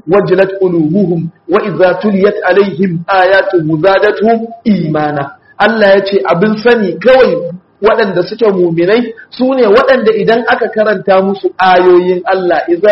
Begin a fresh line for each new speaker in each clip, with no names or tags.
wajilat qulubuhum wa idza tuliyat alaihim ayatuhu zadatuhum imana Allah ya ce abin sani kawai waɗanda suke muminai su ne waɗanda idan aka karanta musu ayoyin Allah idza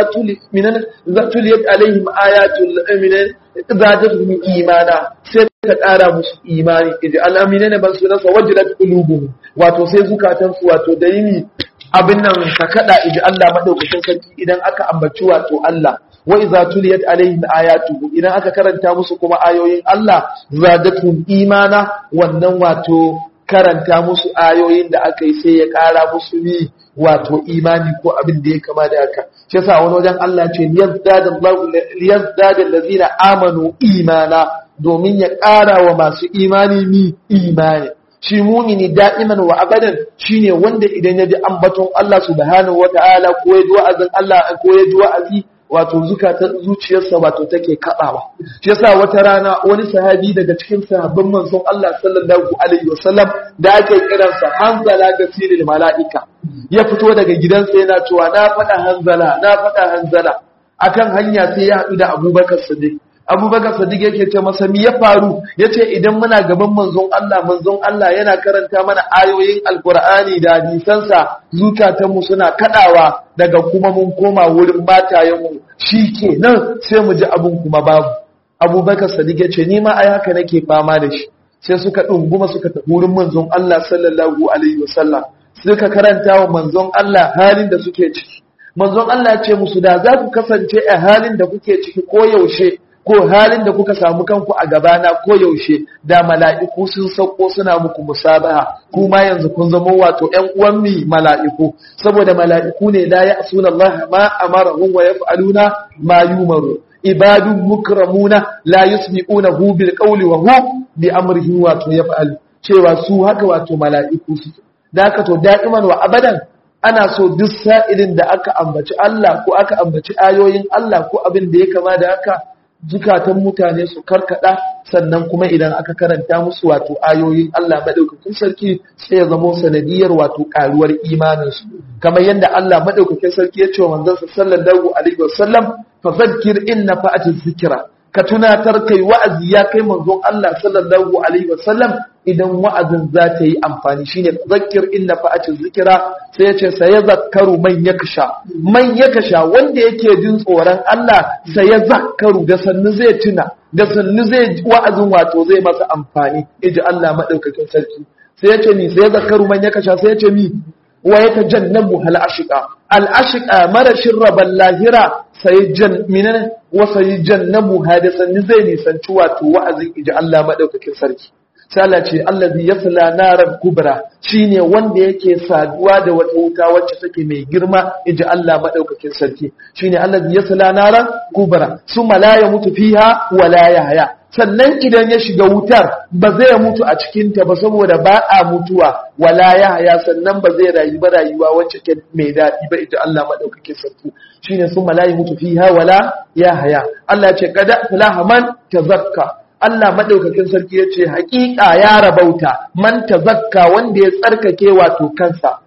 tuliyat alaihim ayatul minan zadatuhum imana sai ka ƙara musu imani idan al'amina ne ban su nasa wajilat qulubuhum wato sai zukatansu wato da yini abin nan ka kada idan Allah madaukakin sarki idan aka ambaci wato Allah wa idza tuliyat alaihim ayatuhu idan aka karanta musu kuma ayoyin Allah zadatuhum imana wannan wato karanta musu ayoyin da aka yi sai ya kara musu ni wato imani ko abin da ya kama da haka shi yasa wani wajen Allah ce liyazdada Allahu liyazdada allazina amanu imana domin ya kara wa masu imani ni imani shi mumini da'iman wa abadan shine wanda idan ya ji ambaton Allah subhanahu wata'ala ko ya ji wa'azin Allah ko ya ji wa'azi wato zukatan zuciyarsa wato take kaɗawa shi yasa wata rana wani sahabi daga cikin sahabban manzon Allah sallallahu alaihi wasallam da ake kiransa Hanzala ga siril mala'ika ya fito daga gidansa yana cewa na faɗa Hanzala na faɗa Hanzala akan hanya sai ya haɗu da Abubakar Siddiq abubakar sadiq yake ce masa mi ya faru ya ce idan muna gaban manzon Allah manzon Allah yana karanta mana ayoyin alkur'ani da hadisansa zukatanmu suna kadawa daga kuma mun koma wurin matayenmu shi ke nan sai mu ji abin kuma babu abubakar sadiq ya ce ni ma ai haka nake fama da shi sai suka ɗunguma suka tafi wurin manzon Allah sallallahu alaihi wasallam suka karanta wa manzon Allah halin da suke ciki manzon Allah ya ce musu da za ku kasance a halin da kuke ciki ko yaushe ko halin da kuka samu kanku a gabana ko yaushe da mala'iku sun sauko suna muku musabaha kuma yanzu kun zama wato ‘yan uwan mi mala'iku saboda mala'iku ne la ya asuna Allah ma amarahum wa yaf'aluna ma yumaru ibadun mukramuna la yusmi'una hu bil qawli wa hu bi amrihi wato yaf'al cewa su haka wato mala'iku su da haka to da'iman wa abadan ana so duk sa'ilin da aka ambaci Allah ko aka ambaci ayoyin Allah ko abin da ya kama da haka zukatan mutane su karkada sannan kuma idan aka karanta musu wato ayoyin Allah madaukakin sarki sai ya zama sanadiyar wato karuwar imaninsu kamar yadda Allah madaukakin sarki ya ce wa manzon sallallahu alaihi wasallam fa zakkir inna fa'ati zikra ka tunatar kai wa'azi ya kai manzon Allah sallallahu alaihi wasallam idan wa'azin za ta yi amfani shine zakkir inna fa'ati zikra sai ya ce sai ya zakkaru man yaksha man yaksha wanda yake jin tsoron Allah sai ya zakkaru da sannu zai tuna da sannu zai wa'azin wato zai masa amfani iji Allah madaukakin sarki sai ya ce ni sai ya zakkaru man yaksha sai ya ce mi wa ya tajannabu hal ashqa al ashqa marashin rabal lahira sai jan minan wa sai jannabu hadisan zai nisanci wato wa'azin iji Allah madaukakin sarki sai Allah ce allazi yasla naran kubra shine wanda yake saduwa da wata wuta wacce take mai girma iji Allah madaukakin sarki shine allazi yasla naran kubra summa la yamutu fiha wa la yahya sannan idan ya shiga wutar ba zai mutu a cikinta ba saboda ba a mutuwa wala ya haya sannan ba zai rayu ba rayuwa wacce ke mai daɗi ba ita Allah maɗaukake sarki shine sun malayi mutu fiha wala ya haya Allah ce kada fulaha man tazakka Allah maɗaukakin sarki ya ce haƙiƙa ya rabauta man tazakka wanda ya tsarkake wato kansa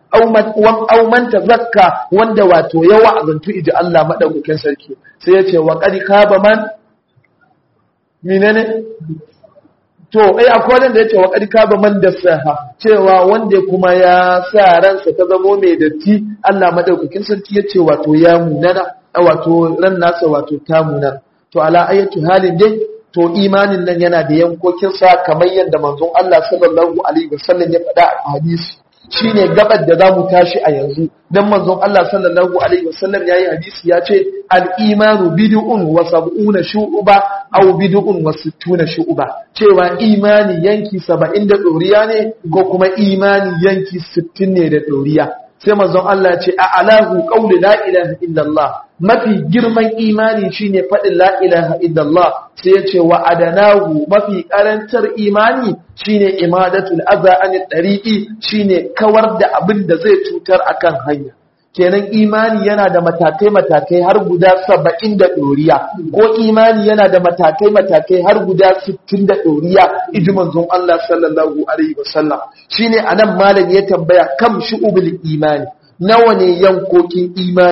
au man tazakka wanda wato ya wa'azantu iji Allah maɗaukakin sarki sai ya ce wa qad khaba man menene to ai akwai wanda yace wa qad ba man dasaha cewa wanda kuma ya sa ransa ta zamo mai datti Allah madaukakin sarki yace wato ya munana wato ran nasa wato ta munana to ala ayatu halin dai to imanin nan yana da yankokin sa kamar yadda manzon Allah sallallahu alaihi wasallam ya faɗa a hadisi shine gabar da zamu tashi a yanzu dan manzon Allah sallallahu alaihi wasallam yayi hadisi ya ce al-imanu bid'un wa sab'una shu'ba aw bid'un wa sittuna shu'ba cewa imani yanki 70 da doriya ne ko kuma imani yanki 60 ne da doriya sai manzon Allah ya ce a alahu qawli la ilaha illallah mafi girman imani shine faɗin la ilaha illallah sai ya ce wa adanahu mafi karantar imani shine imadatul adha anil tariqi shine kawar da abin da zai cutar akan hanya kenan imani yana da matakai matakai har guda saba'in da ɗoriya ko imani yana da matakai matakai har guda sittin da ɗoriya iji manzon Allah sallallahu alaihi wasallam shine anan malam ya tambaya kam shu'ubul imani nawa ne yankokin imani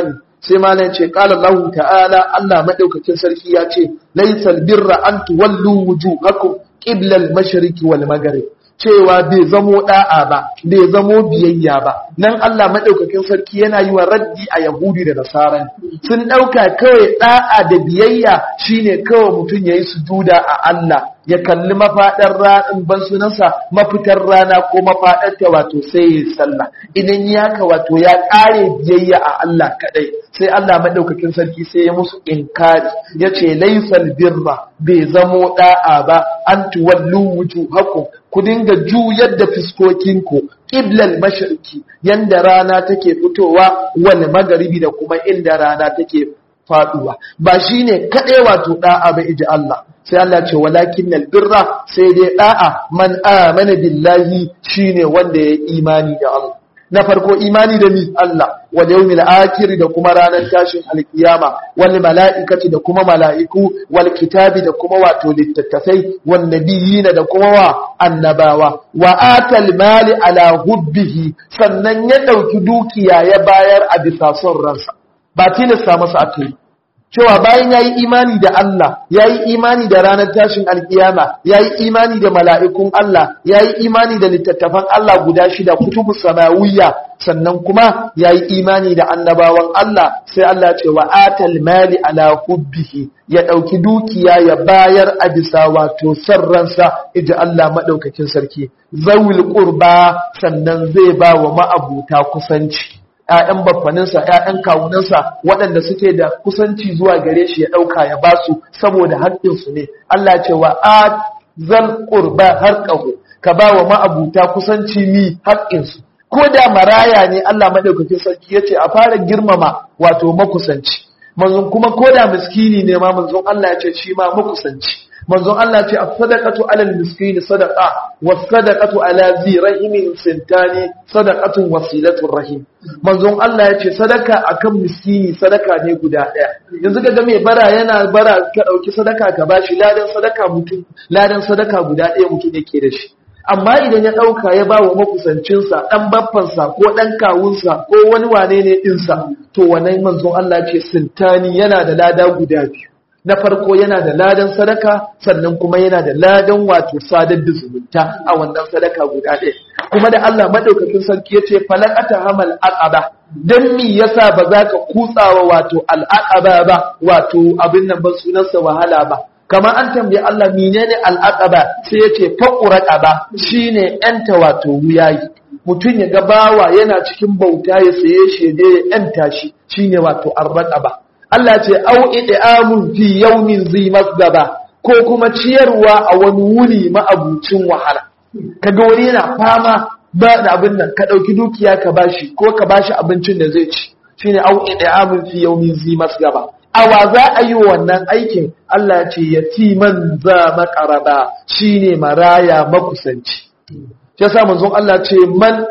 sai malam ce qala Allah ta'ala Allah madaukakin sarki ya ce laysal birra an tuwallu wujuhakum qibla al-mashriqi wal maghrib cewa bai zamo da'a ba bai zamo biyayya ba nan Allah madaukakin sarki yana yi wa raddi a yahudi da nasara sun dauka kawai da'a da biyayya shine kawai mutum yayi sujuda a Allah ya kalli mafaɗar ranar ban sunansa mafitar rana ko mafaɗar ta wato sai ya sallah idan ya ka wato ya ƙare biyayya a Allah kaɗai sai Allah maɗaukakin sarki sai ya musu inkari ya ce laisal birra bai zamo ɗa'a ba an tuwallu wujuhakum ku dinga juyar da fiskokinku ƙiblal mashirki yanda rana take fitowa wal magaribi da kuma inda rana take faduwa ba shine kaɗai wato ɗa'a ba iji Allah sai Allah ce walakin albirra sai dai da'a man amana billahi shine wanda ya imani da Allah na farko imani da mi Allah wal yawmil akhir da kuma ranar tashin alkiyama wal mala'ikati da kuma mala'iku wal kitabi da kuma wato littattafai wan nabiyina da kuma wa annabawa wa atal mali ala hubbihi sannan ya dauki dukiya ya bayar a bisa son ransa ba tilasta masa akai cewa bayan ya yi imani da Allah ya yi imani da ranar tashin alkiyama ya yi imani da mala'ikun Allah ya yi imani da littattafan Allah guda shida kutubu samawiyya sannan kuma ya yi imani da annabawan Allah sai Allah ce wa atal mali ala hubbihi ya ɗauki dukiya ya bayar a bisa wato sarransa iji Allah maɗaukakin sarki zawil ƙurba sannan zai ba wa ma'abuta kusanci ‘ya'yan baffaninsa, ‘ya'yan kawunansa waɗanda suke da kusanci zuwa gare shi ya ɗauka ya ba su saboda haƙƙinsu ne. Allah ce wa a zan ƙurba har ƙaho, ka ba wa ma'abuta kusanci mi haƙƙinsu. Ko da maraya ne Allah maɗaukakin sarki ya ce a fara girmama wato makusanci. Manzon kuma ko da miskini ne ma manzon Allah ya ce shi ma makusanci. manzon Allah ce as-sadaqatu 'ala al-miskini sadaqa was-sadaqatu 'ala zi rahimin sintani sadaqatun wasilatur rahim manzon Allah ya ce sadaka akan miskini sadaka ne guda daya yanzu kaga mai bara yana bara ka dauki sadaka ka bashi ladan sadaka mutum ladan sadaka guda daya mutum yake da shi amma idan ya ɗauka ya ba wa makusancinsa ɗan baffansa ko ɗan kawunsa ko wani wane ne ɗinsa to wannan manzon Allah ce sintani yana da lada guda biyu na farko yana da ladan sadaka sannan kuma yana da ladan wato sadar da zumunta a wannan sadaka guda ɗaya kuma da Allah madaukakin sarki ya ce falakata hamal aqaba dan mi yasa ba za ka kutsawa wato al'aqaba ba wato abin nan ba sunansa wahala ba kamar an tambayi Allah menene al'aqaba sai ya ce faquraqaba shine yanta wato wuyayi mutum ya ga bawa yana cikin bauta ya saye shi ya yanta shi shine wato arraqaba Allah ce au id'amun fi yawmin zi masgaba ko kuma ciyarwa a wani wuni ma'abucin wahala kaga wani yana fama ba da abin nan ka dauki dukiya ka bashi ko ka bashi abincin da zai ci shine au id'amun fi yawmin zi masgaba awa za a yi wannan aikin Allah ce yatiman za makaraba shine maraya makusanci yasa manzon Allah ce man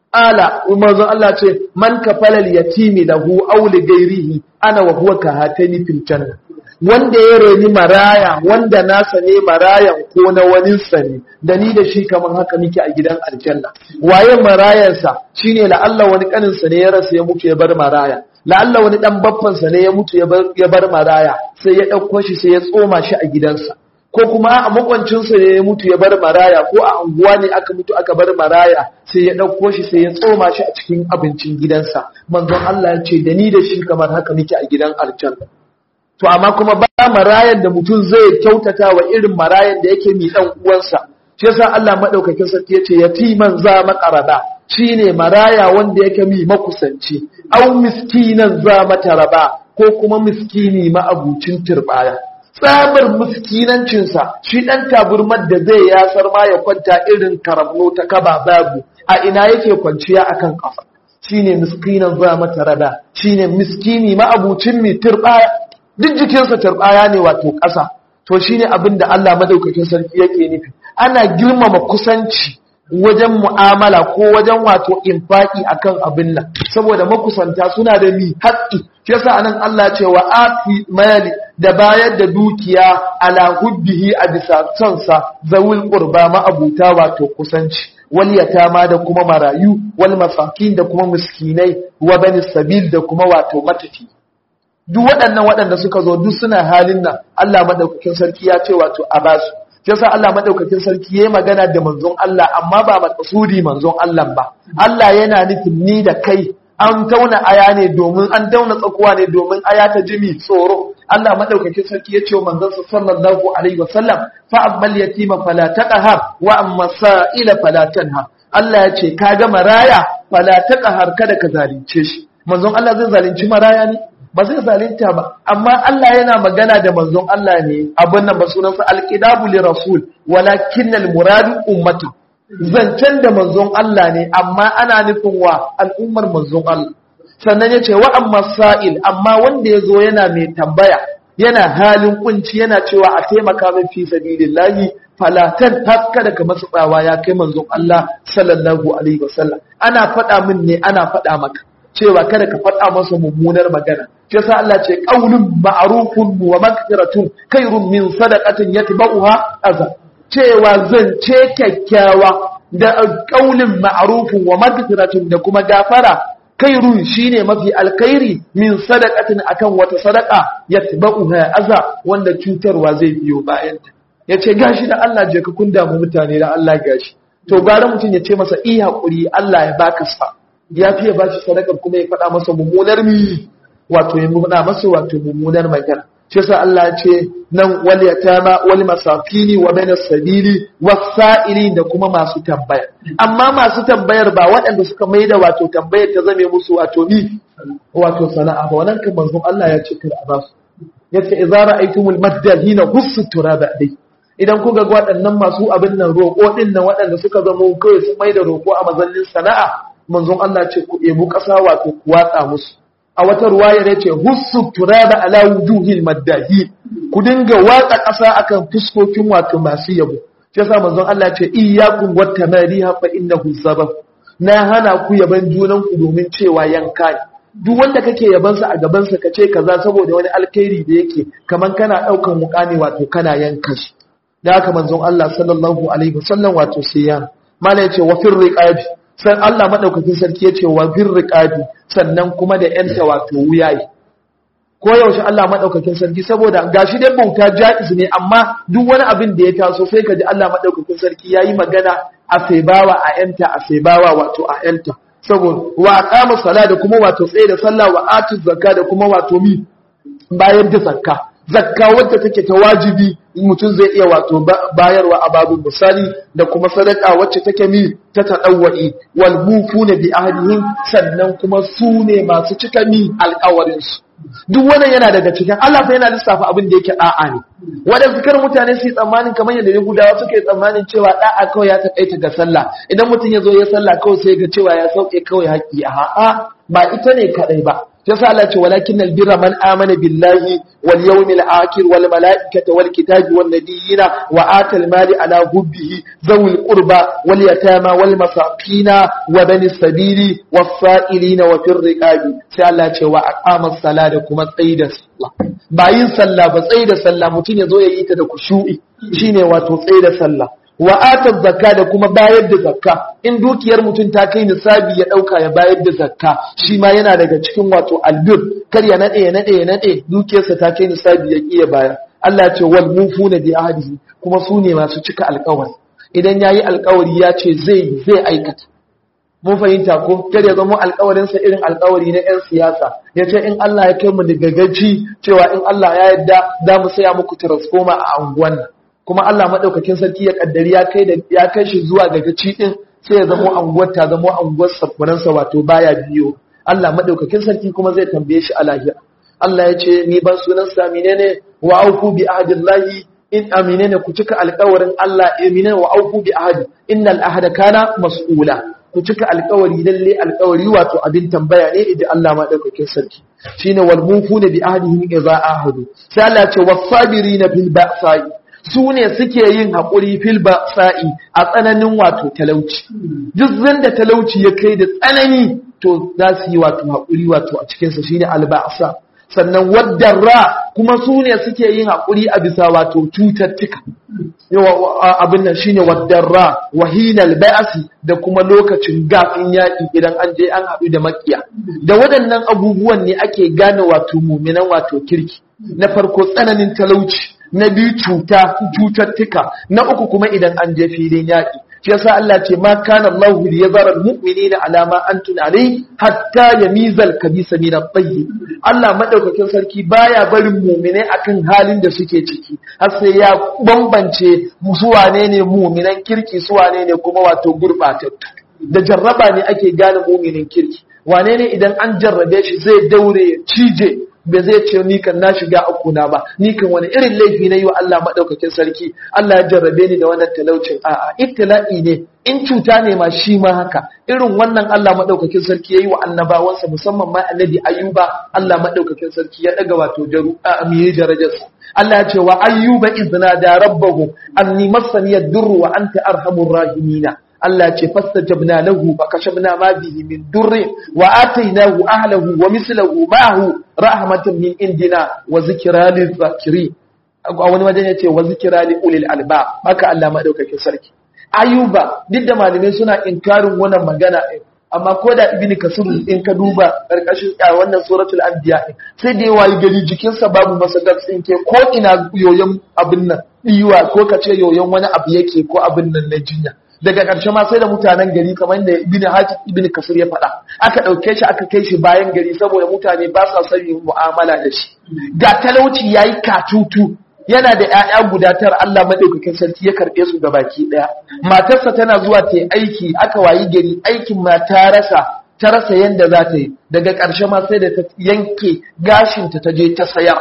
ala manzon Allah ce man kafalal yatimi lahu aw li ghairihi ana wa huwa ka hatani fil janna wanda ya reni maraya wanda nasa ne marayan ko na wani sani da ni da shi kaman haka muke a gidan aljanna waye marayansa shine la Allah wani kanin sa ne ya rasa ya mutu ya bar maraya la Allah wani dan babban sa ne ya mutu ya bar maraya sai ya dauko shi sai ya tsoma shi a gidansa ko kuma a makwancinsa ne ya mutu ya bar maraya ko a anguwa ne aka mutu aka bar maraya sai ya ɗauko shi sai ya tsoma shi a cikin abincin gidansa manzon Allah ya ce da ni da shi kamar haka muke a gidan aljanna to amma kuma ba marayan da mutum zai kyautata wa irin marayan da yake mi dan uwansa shi yasa Allah madaukakin sarki ya ce yatiman za maqaraba shine maraya wanda yake mi makusanci au miskinan za mataraba ko kuma miskini ma abucin turbaya tsabar miskinancinsa shi ɗan taburmar da zai yasar ma ya kwanta irin karamno ta kaba babu a ina yake kwanciya akan kafa shine miskinan za mata rada shine miskini ma'abucin mai turbaya duk jikinsa turbaya ne wato ƙasa to shine abin da Allah madaukakin sarki yake nufi ana girmama kusanci wajen mu'amala ko wajen wato infaki akan abin nan saboda makusanta suna da mi haƙƙi shi yasa anan Allah ce wa afi mali da bayar da dukiya ala hubbihi a bisa sonsa zawul qurba ma abuta wato kusanci wal yatama da kuma marayu wal masakin da kuma miskinai wa bani sabil da kuma wato matafi duk waɗannan waɗanda suka zo duk suna halin nan Allah madaukakin sarki ya ce wato a basu shi yasa Allah madaukakin sarki yayi magana da manzon Allah amma ba matsudi manzon Allah ba Allah yana nufin ni da kai an tauna aya ne domin an tauna tsakuwa ne domin aya ta jimi tsoro Allah madaukakin sarki ya ce wa manzon sa sallallahu alaihi wasallam fa ammal yatima fala taqhar wa amma sa'ila fala tanha Allah ya ce ka ga maraya fala taqhar kada ka zalunce shi manzon Allah zai zalunci maraya ne ba zai zalunta ba amma Allah yana magana da manzon Allah ne abin nan ba sunansa alqidabu li rasul walakin al muradu ummatu zancen da manzon Allah ne amma ana nufin wa al'ummar manzon Allah sannan ya ce wa amma sa'il amma wanda ya zo yana mai tambaya yana halin kunci yana cewa a taimaka min fi sabilillahi falatan hakka daga masu tsawa ya kai manzon Allah sallallahu alaihi wasallam ana faɗa min ne ana faɗa maka cewa kada ka faɗa masa mummunar magana shi sa Allah ce qaulun ma'rufun wa maghfiratun khairun min sadaqatin yatba'uha azab cewa zance kyakkyawa da ƙaunin ma'arufin wa magfiratun da kuma gafara kairun shine mafi alkhairi min sadaqatin akan wata sadaqa yatba'uha aza wanda cutarwa zai biyo bayan ta yace gashi da Allah je ka kun damu mutane da Allah gashi to gara mutum ya ce masa i hakuri Allah ya baka sa ya fiye ba shi sadaka kuma ya faɗa masa mummunar mi wato ya faɗa masa wato mummunar magana shi yasa Allah ya ce nan wal yatama wal masakini wa bainas sabili wasa'ili da kuma masu tambaya amma masu tambayar ba waɗanda suka maida wato tambayar ta zame musu wato ni wato sana'a ba wannan kan manzon Allah ya ce kar a basu yace idza ra'aytumul maddahina hussu turaba dai idan kuga ga waɗannan masu abin nan roƙo din nan waɗanda suka zama kawai sun maida roƙo a mazallin sana'a manzon Allah ce ku ebu ƙasa wato ku watsa musu a wata ruwaya ya ce hussu turaba ala wujuhil maddahi ku dinga watsa ƙasa akan fuskokin wato masu yabo shi yasa manzon Allah ce iyyakum wattamariha fa innahu sabab na hana ku yaban junan ku domin cewa yanka ne duk wanda kake yaban sa a gaban sa kace kaza saboda wani alkhairi da yake kaman kana daukan mukami wato kana yanka shi da haka manzon Allah sallallahu alaihi wasallam wato sai ya mala yace wa fir riqabi sai Allah madaukakin sarki yace wa fir riqabi sannan kuma da ‘yanta wato wuyayi. Ko yaushe Allah maɗaukakin sarki saboda gashi dai bauta ja'iz ne amma duk wani abin da ya taso sai ka ji Allah maɗaukakin sarki ya yi magana a saibawa a ‘yanta a saibawa wato a ‘yanta. Saboda wa a kama sala da kuma wato tsaye da sallah wa atu zakka da kuma wato mi bayar da zakka. Zakka wadda take ta wajibi mutum zai iya wato bayarwa a babin misali da kuma sadaka wacce take mi ta taɗawwa'i wal mufuna bi ahdihim sannan kuma su ne masu cika mi alƙawarin su duk wannan yana daga cikin Allah fa yana lissafa abin da yake da'a ne waɗansu kar mutane su yi tsammanin kamar yadda Yahudawa suke tsammanin cewa da'a kawai ya takaita ga sallah idan mutum ya zo ya sallah kawai sai ga cewa ya sauke kawai haƙi a'a ba ita ne kadai ba yasa Allah ce walakin albirra man amana billahi wal yawmil akhir wal malaikati wal kitabi wan nabiyina wa atal mali ala hubbihi zawil qurba wal yatama wal masakina wa bani sabili was sa'ilina wa fir riqabi sai Allah ce wa aqama sala da kuma tsaida sallah ba yin sallah ba tsaida sallah mutun yazo yayi ta da kushu'i shine wato tsaida sallah wa atar zakka da kuma bayar da zakka in dukiyar mutum ta kai nisabi ya dauka ya bayar da zakka shi ma yana daga cikin wato albir kar ya nade ya nade ya nade dukiyarsa ta kai nisabi ya kiya bayar Allah ya ce wal mufuna bi ahdihi kuma su ne masu cika alƙawari idan yayi alƙawari ya ce zai zai aikata mun fahimta ko kar ya zama alƙawarinsa irin alƙawari na 'yan siyasa ya ce in Allah ya kai mu daga gaci cewa in Allah ya yarda za mu saya muku transformer a anguwan nan kuma Allah maɗaukakin sarki ya kaddari ya kai da ya kai shi zuwa ga gaci din sai ya zama anguwar ta zama anguwar safaransa wato baya biyo Allah maɗaukakin sarki kuma zai tambaye shi a lahira Allah ya ce ni ban sunan sa menene wa aufu bi ahdillahi in aminene ku cika alƙawarin Allah aminene wa aufu bi ahdi innal ahda kana mas'ula ku cika alƙawari lalle alƙawari wato abin tambaya ne idan Allah maɗaukakin sarki shine wal mufuna bi ahdihim idza ahadu sai Allah ya ce was-sabirina bil ba'sa'i su ne suke yin haƙuri fil sa'i a tsananin wato talauci duk zanda talauci ya kai da tsanani to za su yi wato haƙuri wato a cikinsa shine alba'sa sannan wadarra kuma su ne suke yin haƙuri a bisa wato cututtuka abin nan shine wadarra wahinal ba'si da kuma lokacin gafin yaƙi idan an je an haɗu da makiya da waɗannan abubuwan ne ake gane wato muminan wato kirki na farko tsananin talauci na biyu cuta cututtuka na uku kuma idan an je filin yaƙi shi yasa Allah ce ma kana Allah li yazara almu'minina ala ma antum alai hatta yamiza al-kabisa min at-tayyib Allah madaukakin sarki baya barin mu'mine akan halin da suke ciki har sai ya bambance su wane ne mu'minan kirki su wane ne kuma wato gurbatattu da jarraba ne ake gane mu'minin kirki wane ne idan an jarrabe shi zai daure cije ba zai ce ni kan na shiga akuna ba ni kan wani irin laifi na yi wa Allah madaukakin sarki Allah ya jarrabe ni da wannan talaucin a'a ibtila'i ne in cuta ne ma shi ma haka irin wannan Allah madaukakin sarki yayi wa annabawansa musamman ma annabi ayyuba Allah madaukakin sarki ya daga wato jaru a miye darajarsa Allah ya ce wa ayyuba izna da rabbahu anni massani yadurru wa anta arhamur rahimina Allah ce fastajabna lahu fa kashafna ma bihi min durri wa atainahu ahlahu wa mislahu ma'ahu rahmatan min indina wa zikra lil zakirin a wani wajen yace wa zikra li ulil alba haka Allah madaukakin sarki ayuba duk da malamai suna inkarin wannan magana din amma ko da ibni kasir in ka duba karkashin wannan suratul anbiya sai da yawa gari jikinsa babu masa tsinke ko ina yoyon abin nan diwa ko kace yoyon wani abu yake ko abin nan na jinya daga ƙarshe ma sai da mutanen gari kamar da ibn haji ibn kasir ya faɗa aka ɗauke shi aka kai shi bayan gari saboda mutane ba sa son yin mu'amala da shi ga talauci yayi katutu yana da ƴaƴa guda tara Allah madaukakin sarki ya karɓe su ga baki ɗaya matarsa tana zuwa ta yi aiki aka wayi gari aikin ma ta rasa ta rasa yanda za ta yi daga ƙarshe ma sai da ta yanke gashinta ta je ta sayar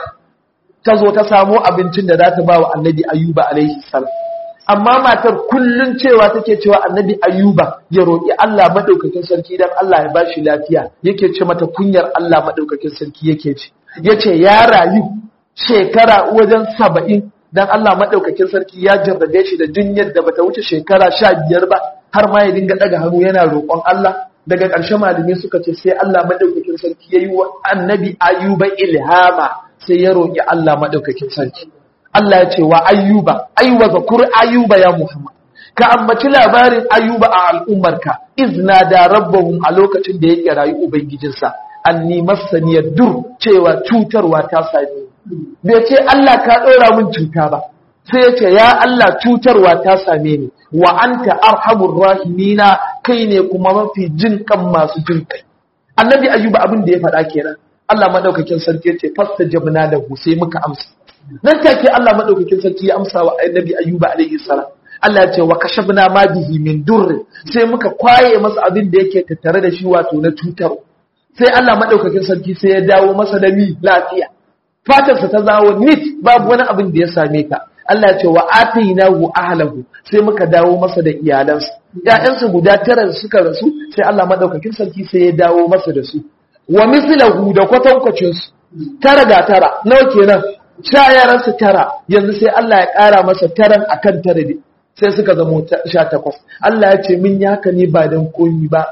ta zo ta samo abincin da za ta ba wa annabi ayuba alaihi salam amma matar kullun cewa take cewa annabi ayuba ya roƙi Allah madaukakin sarki dan Allah ya bashi lafiya yake ce mata kunyar Allah madaukakin sarki yake ce yace ya rayu shekara wajen saba'in dan Allah madaukakin sarki ya jarrabe shi da dunyar da bata wuce shekara sha biyar ba har ma ya dinga daga hannu yana roƙon Allah daga ƙarshe malamai suka ce sai Allah madaukakin sarki yayi wa annabi ayuba ilhama sai ya roƙi Allah madaukakin sarki Allah ya ce wa ayyuba aiwa zakur ayyuba ya Muhammad ka ambaci labarin ayyuba a al'ummarka izna da rabbahum a lokacin da yake rayu ubangijinsa anni masaniyar dur cewa cutarwa ta same ni bai ce Allah ka ɗora min cuta ba sai ya ce ya Allah cutarwa ta same ni wa anta arhamur rahimina kai ne kuma mafi jin kan masu jin kai annabi ayyuba abin da ya faɗa kenan Allah madaukakin sarki ya ce fastajabna lahu sai muka amsa nan take Allah madaukakin sarki ya amsa wa annabi ayyuba alaihi salam Allah ya ce wa kashafna ma bihi min durr sai muka kwaye masa abin da yake tattare da shi wato na cutar sai Allah madaukakin sarki sai ya dawo masa da mi lafiya fatarsa ta zawo nit babu wani abin da ya same ta Allah ya ce wa atainahu ahlahu sai muka dawo masa da iyalansa ƴaƴansa guda tara suka rasu sai Allah madaukakin sarki sai ya dawo masa da su wa mislahu da kwatankwacin su tara ga tara nawa kenan sha yaransu tara yanzu sai Allah ya ƙara masa taran akan tara ne sai suka zama sha takwas Allah ya ce min ya haka ne ba don koyi ba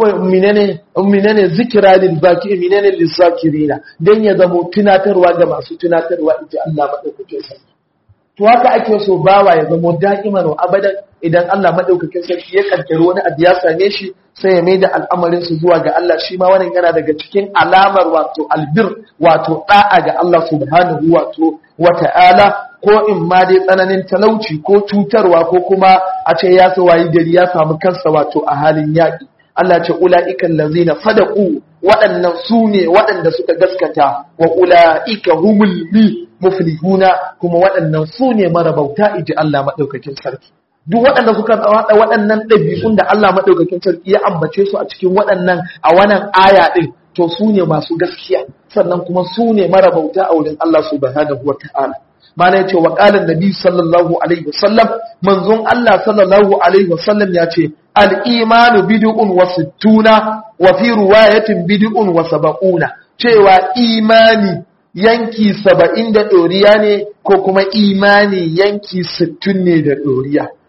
minene minene zikira lil baki minene lil zakirina dan ya zama tunatarwa ga masu tunatarwa inji Allah madaukakin sarki to haka ake so bawa ya zama da'iman wa abadan idan Allah madaukakin sarki ya kaddara wani abu ya same shi sai ya maida al'amarin su zuwa ga Allah shi ma wannan yana daga cikin alamar wato albir wato da'a ga Allah subhanahu wato wata'ala ko in ma dai tsananin talauci ko cutarwa ko kuma a ce ya wayi gari ya samu kansa wato a halin yaƙi Allah ce ula'ikan lazina sadaku waɗannan su ne waɗanda suka gaskata wa ula'ika humul li muflihuna kuma waɗannan su ne marabauta iji Allah maɗaukakin sarki duk waɗanda suka haɗa waɗannan ɗabi'un da Allah maɗaukakin sarki ya ambace su a cikin waɗannan a wannan aya ɗin to su ne masu gaskiya sannan kuma su ne marabauta a wurin Allah subhanahu wa ta'ala mana yace wa qala nabi sallallahu alaihi wasallam manzon Allah sallallahu alaihi wasallam yace al-imanu bid'un wa sittuna wa fi riwayatin bid'un wa sab'una cewa imani yanki saba'in da ɗoriya ne ko kuma imani yanki sittin ne da ɗoriya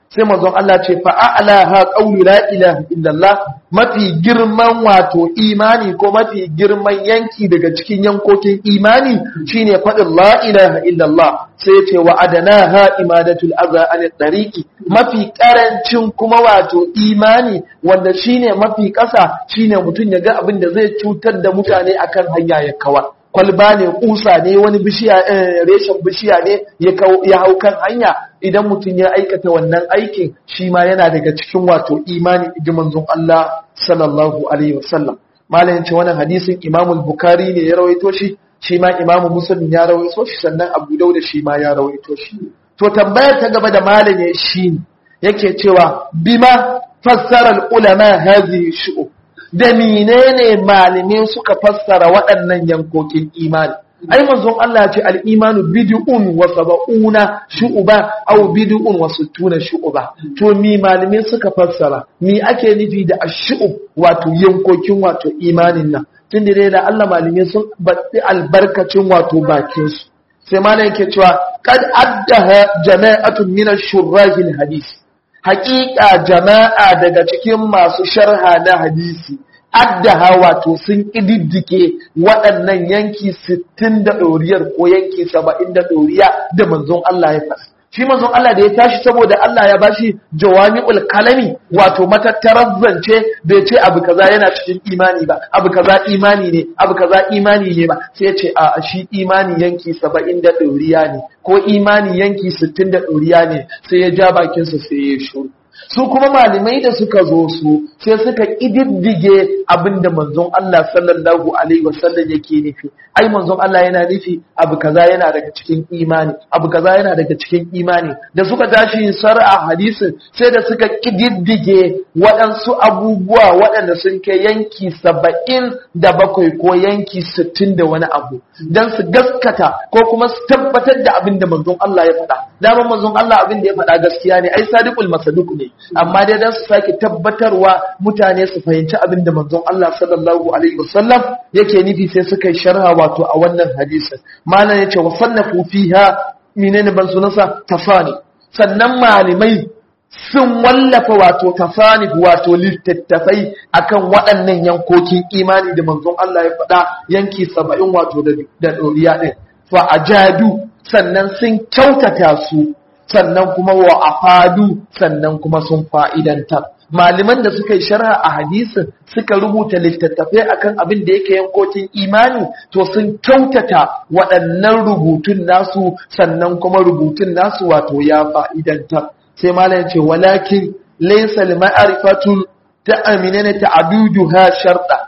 sai manzon Allah ce fa a'laha qawlu la ilaha illallah mafi girman wato imani ko mafi girman yanki daga cikin yankokin imani shine faɗin la ilaha illallah sai ya ce wa adanaha imadatul adha an tariqi mafi karancin kuma wato imani wanda shine mafi ƙasa shine mutum ya ga abin da zai cutar da mutane akan hanya ya kawar kwalba ne kusa ne wani bishiya reshen bishiya ne ya hau kan hanya idan mutum ya aikata wannan aikin shi ma yana daga cikin wato imani ji manzon Allah sallallahu alaihi wasallam malamin ce wannan hadisin Imam Bukhari ne ya rawaito shi shi ma Imam Muslim ya rawaito shi sannan Abu Dawud shi ma ya rawaito shi to tambayar ta gaba da malamin shi yake cewa bima fassara ulama hadhihi shu'ub da menene malamai suka fassara waɗannan yankokin imani ai manzon Allah ya ce al-imanu bid'un wa sab'una shu'ba aw bid'un wa sittuna shu'ba to mi malamai suka fassara mi ake nufi da ash-shu'ub wato yankokin wato imanin nan tunda dai da Allah malamai sun baɗi albarkacin wato bakin su sai malam yake cewa kad addaha jama'atun min ash-shurrahil hadith haƙiƙa jama'a daga cikin masu sharha na hadisi addaha wato sun ƙididdike waɗannan yanki sittin da ɗoriyar ko yanki saba'in da ɗoriya da manzon Allah ya fasa. Shi manzon Allah da ya tashi saboda Allah ya bashi jawami'ul kalami wato matattarar zance bai ce abu kaza yana cikin imani ba abu kaza imani ne abu kaza imani ne ba sai ya ce a shi imani yanki saba'in da ɗoriya ne ko imani yanki sittin da ɗoriya ne sai ya ja bakinsa sai ya shuru. su kuma malamai da suka zo su sai suka ƙididdige abinda manzon Allah sallallahu alaihi wasallam yake nufi ai manzon Allah yana nufi abu kaza yana daga cikin imani abu kaza yana daga cikin imani da suka tashi sar'a hadisin sai da suka ƙididdige waɗansu abubuwa waɗanda sun kai yanki saba'in da bakwai ko yanki sittin da wani abu don su gaskata ko kuma su tabbatar da abin da manzon Allah ya faɗa dama manzon Allah abin da ya faɗa gaskiya ne ai sadiqul masaduk ne amma dai dan su sake tabbatarwa mutane su fahimci abin da manzon Allah sallallahu alaihi wasallam yake nufi sai suka yi sharha wato a wannan hadisin malam yace wa sannafu fiha menene ban sunansa tafani sannan malamai sun wallafa wato tafanif wato littattafai akan waɗannan yankokin imani da manzon Allah ya faɗa yanki saba'in wato da ɗoriya ɗin fa ajadu sannan sun kyautata su sannan kuma wa afadu sannan kuma sun fa'idantar malaman da suka yi sharha a hadisin suka rubuta littattafai akan abin da yake yankokin imani to sun kyautata waɗannan rubutun nasu sannan kuma rubutun nasu wato ya fa'idantar sai malam ce walakin laysa al-ma'rifatu ta'amina ta'aduduha sharta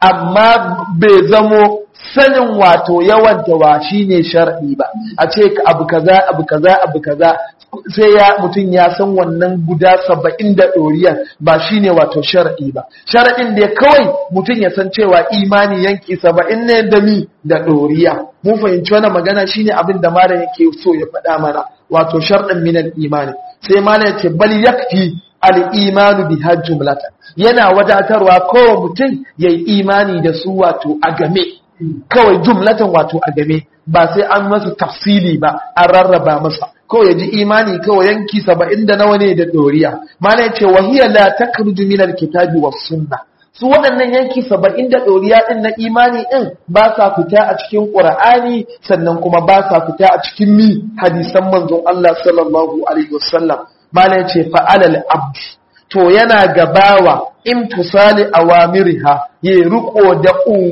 amma bai zamo sanin wato yawan tawa shine shar'i ba a ce abu kaza abu kaza abu kaza sai ya mutum ya san wannan guda saba'in da ɗoriya ba shine wato shar'i ba shar'in da kawai mutum ya san cewa imani yanki saba'in ne da mi da ɗoriya mun fahimci wannan magana shine abin da malam yake so ya faɗa mana wato shar'in minal imani sai malam ya ce bal yakfi al-imanu biha jumlatan yana wadatarwa kowa mutum yayi imani da su wato a game kawai jumlatan wato a game ba sai an masa tafsili ba an rarraba masa kawai ya ji imani kawai yanki saba'in da nawa ne da doriya mana ya ce wahiya la takruju min alkitabi was sunna su waɗannan yanki saba'in da doriya din na imani din ba sa fita a cikin qur'ani sannan kuma ba sa fita a cikin mi hadisan manzon Allah sallallahu alaihi wasallam mana ya ce fa'alal abdi to yana gabawa imtisali awamiriha ya riko da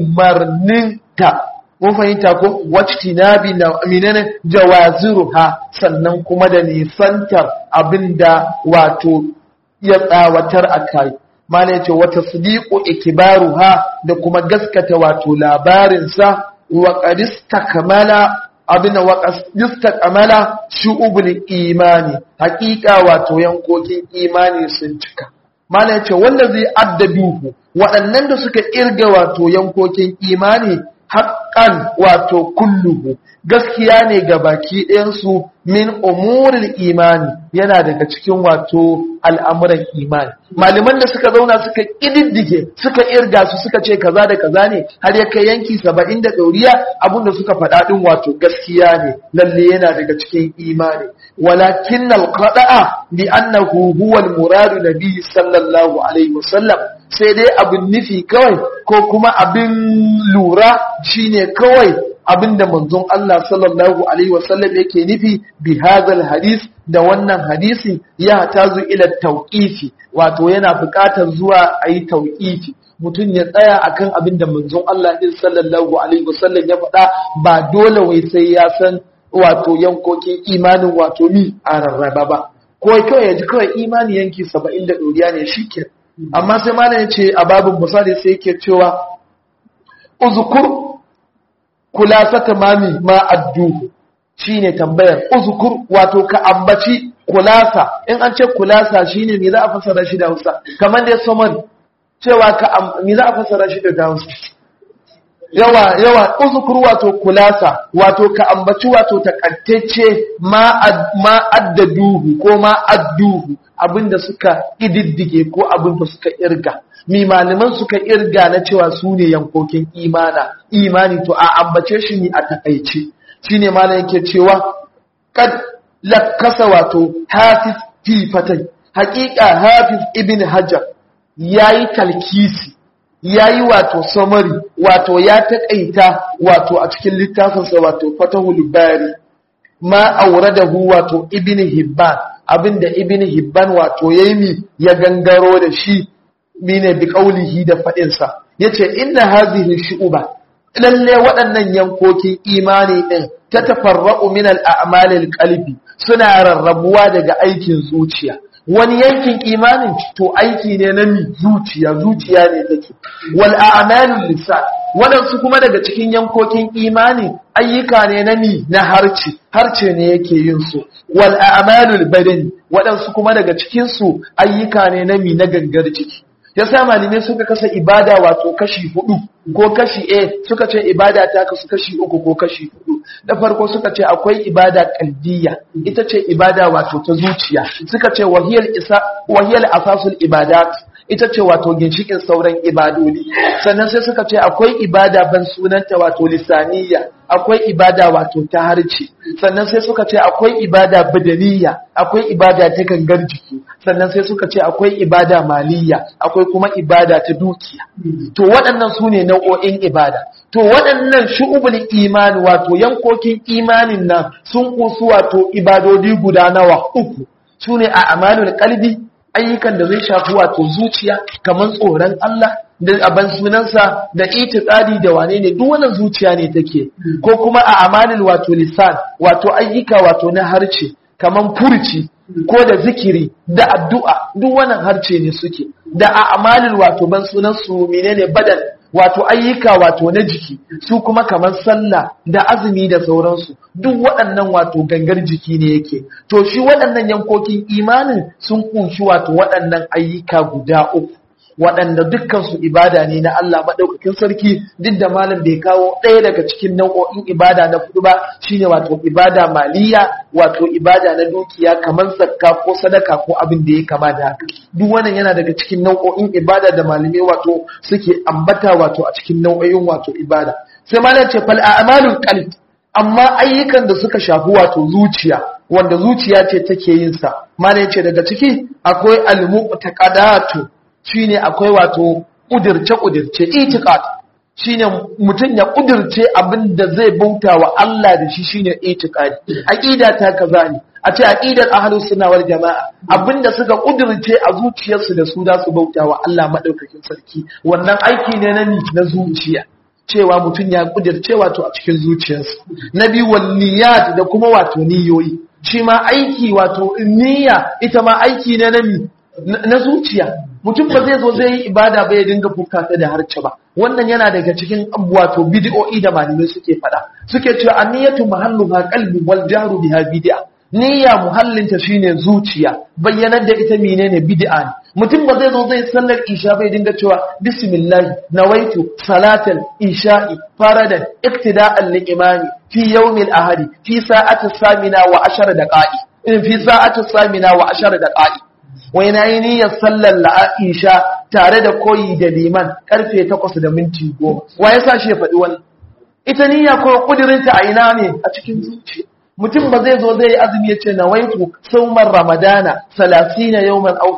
umarninta mun fahimta ko wactinabi na aminana jawaziruha sannan kuma da nisantar abinda wato ya tsawatar a kai mana yace wata sadiqu ikbaruha da kuma gaskata wato labarinsa wa qadistakmala abin wa qadistakmala shu'ubul imani haqiqa wato yankokin imani sun cika mana yace wanda zai addaduhu waɗannan da suka irga wato yankokin imani haqqan wato kulluhu gaskiya ne ga baki ɗayansu min umuril imani yana daga cikin wato al'amuran imani malaman da suka zauna suka ƙididdige suka irga su suka ce kaza da kaza ne har ya kai yanki saba'in da ɗauriya abinda suka faɗa ɗin wato gaskiya ne lalle yana daga cikin imani walakin alqada'a bi annahu huwa al-muradu nabi sallallahu alaihi wasallam sai dai abin nufi kawai ko kuma abin lura shine kawai abinda manzon Allah sallallahu alaihi wasallam yake nufi bi hadal hadis da wannan hadisi ya tazu ila tauqifi wato yana buƙatar zuwa ayi tauqifi mutum ya tsaya akan abin da manzon Allah din sallallahu alaihi wasallam ya faɗa ba dole wai sai ya san wato yankokin imanin wato ni a rarraba ba ko kawai ya ji kawai imani yanki 70 da doriya ne shikenan amma sai malam ya ce a babin misali sai yake cewa uzkur kulasata mami ma adduhu shine tambayar uzkur wato ka ambaci kulasa in an ce kulasa shine me za a fasara shi da Hausa kamar da summary cewa ka me za a fasara shi da Hausa yawa yawa uzkur wato kulasa wato ka ambaci wato takattacce ma ma addaduhu ko ma adduhu abinda suka ididdige ko abinda suka irga mi malaman suka irga na cewa su ne yankokin imana imani to a ambace shi ne a takaice shine malam yake cewa kad lakasa wato hafiz fi fatai haƙiƙa hafiz ibn hajar yayi talkisi yayi wato summary wato ya taƙaita wato a cikin littafinsa wato fatahul bari ma auradahu wato ibn hibban abinda ibn hibban wato yayi ya gangaro da shi mine bi qaulihi da fadin sa yace inna hadhihi shu'ba lalle waɗannan yankokin imani din ta tafarra'u min al-a'mal al-qalbi suna rarrabuwa daga aikin zuciya wani yankin imanin to aiki ne na mi zuciya zuciya ne take wal a'malul lisan waɗansu kuma daga cikin yankokin imani ayyuka ne na mi na harce harce ne yake yin su wal a'malul badani waɗansu kuma daga cikin su ayyuka ne na mi na gangar jiki yasa malamai suka kasa ibada wato kashi hudu ko kashi A suka ce ibada ta kasu kashi uku ko kashi hudu da farko suka ce akwai ibada qalbiyya ita ce ibada wato ta zuciya suka ce wahiyal isa wahiyal asasul ibadat ita ce wato ginshikin sauran ibadodi sannan sai suka ce akwai ibada ban sunanta wato lisaniya akwai ibada wato ta harce sannan sai suka ce akwai ibada badaniya akwai ibada ta gangar jiki sannan sai suka ce akwai ibada maliya akwai kuma ibada ta dukiya to waɗannan su ne nau'o'in ibada to waɗannan shu'ubul imani wato yankokin imanin nan sun kusu wato ibadodi guda nawa uku su ne a amalul qalbi ayyukan da zai shafi wato zuciya kamar tsoron Allah da aban sunansa da itiqadi da wane ne duk wannan zuciya ne take ko kuma a amalil wato lisan wato ayyuka wato na harce kamar furci ko da zikiri da addu'a duk wannan harce ne suke da a amalil wato ban sunan su menene badal wato ayyuka wato na jiki su kuma kamar sallah da azumi da sauransu duk waɗannan wato gangar jiki ne yake to shi waɗannan yankokin imanin sun kunshi wato waɗannan ayyuka guda uku waɗanda dukkansu ibada ne na Allah maɗaukakin sarki duk da malam bai kawo ɗaya daga cikin nau'o'in ibada na kudu ba shine wato ibada maliya wato ibada na dukiya kamar zakka ko sadaka ko abin da ya kama da haka duk wannan yana daga cikin nau'o'in ibada da malamai wato suke ambata wato a cikin nau'o'in wato ibada sai malam ce fal a'malul qalb amma ayyukan da suka shafi wato zuciya wanda zuciya ce take yin sa malam ce daga ciki akwai al-mu'taqadatu shine akwai wato kudirce kudirce itiqad shine mutum ya kudirce abin da zai bauta wa Allah da shi shine itiqadi aqida ta kaza ne a ce aqidar ahlus sunna wal jamaa abinda suka kudirce a zuciyarsu da su da su bauta wa Allah madaukakin sarki wannan aiki ne na na zuciya cewa mutum ya kudirce wato a cikin zuciyarsa na biyu wal niyyat da kuma wato niyoyi shi ma aiki wato niyya ita ma aiki ne na na zuciya mutum ba zai zo zai yi ibada ba ya dinga fukata da harce ba wannan yana daga cikin wato bid'o'i da malamai suke fada suke cewa anniyatu mahalluha qalbi wal jahru biha bid'a niyya muhallinta shine zuciya bayyanar da ita menene bid'a ne mutum ba zai zo zai sallar isha bai dinga cewa bismillah nawaitu salatal isha'i faradan iktida'an lil imani fi yawmil ahadi fi sa'ati samina wa ashara daqa'i in fi sa'ati samina wa ashara daqa'i wai na yi niyyar sallar la'isha tare da koyi da liman karfe 8 da minti 10 wa yasa shi ya faɗi wannan ita niyya ko kudirinta a ina ne a cikin zuciya mutum ba zai zo zai yi azumi ya ce na waitu saumar ramadana salasina yawman au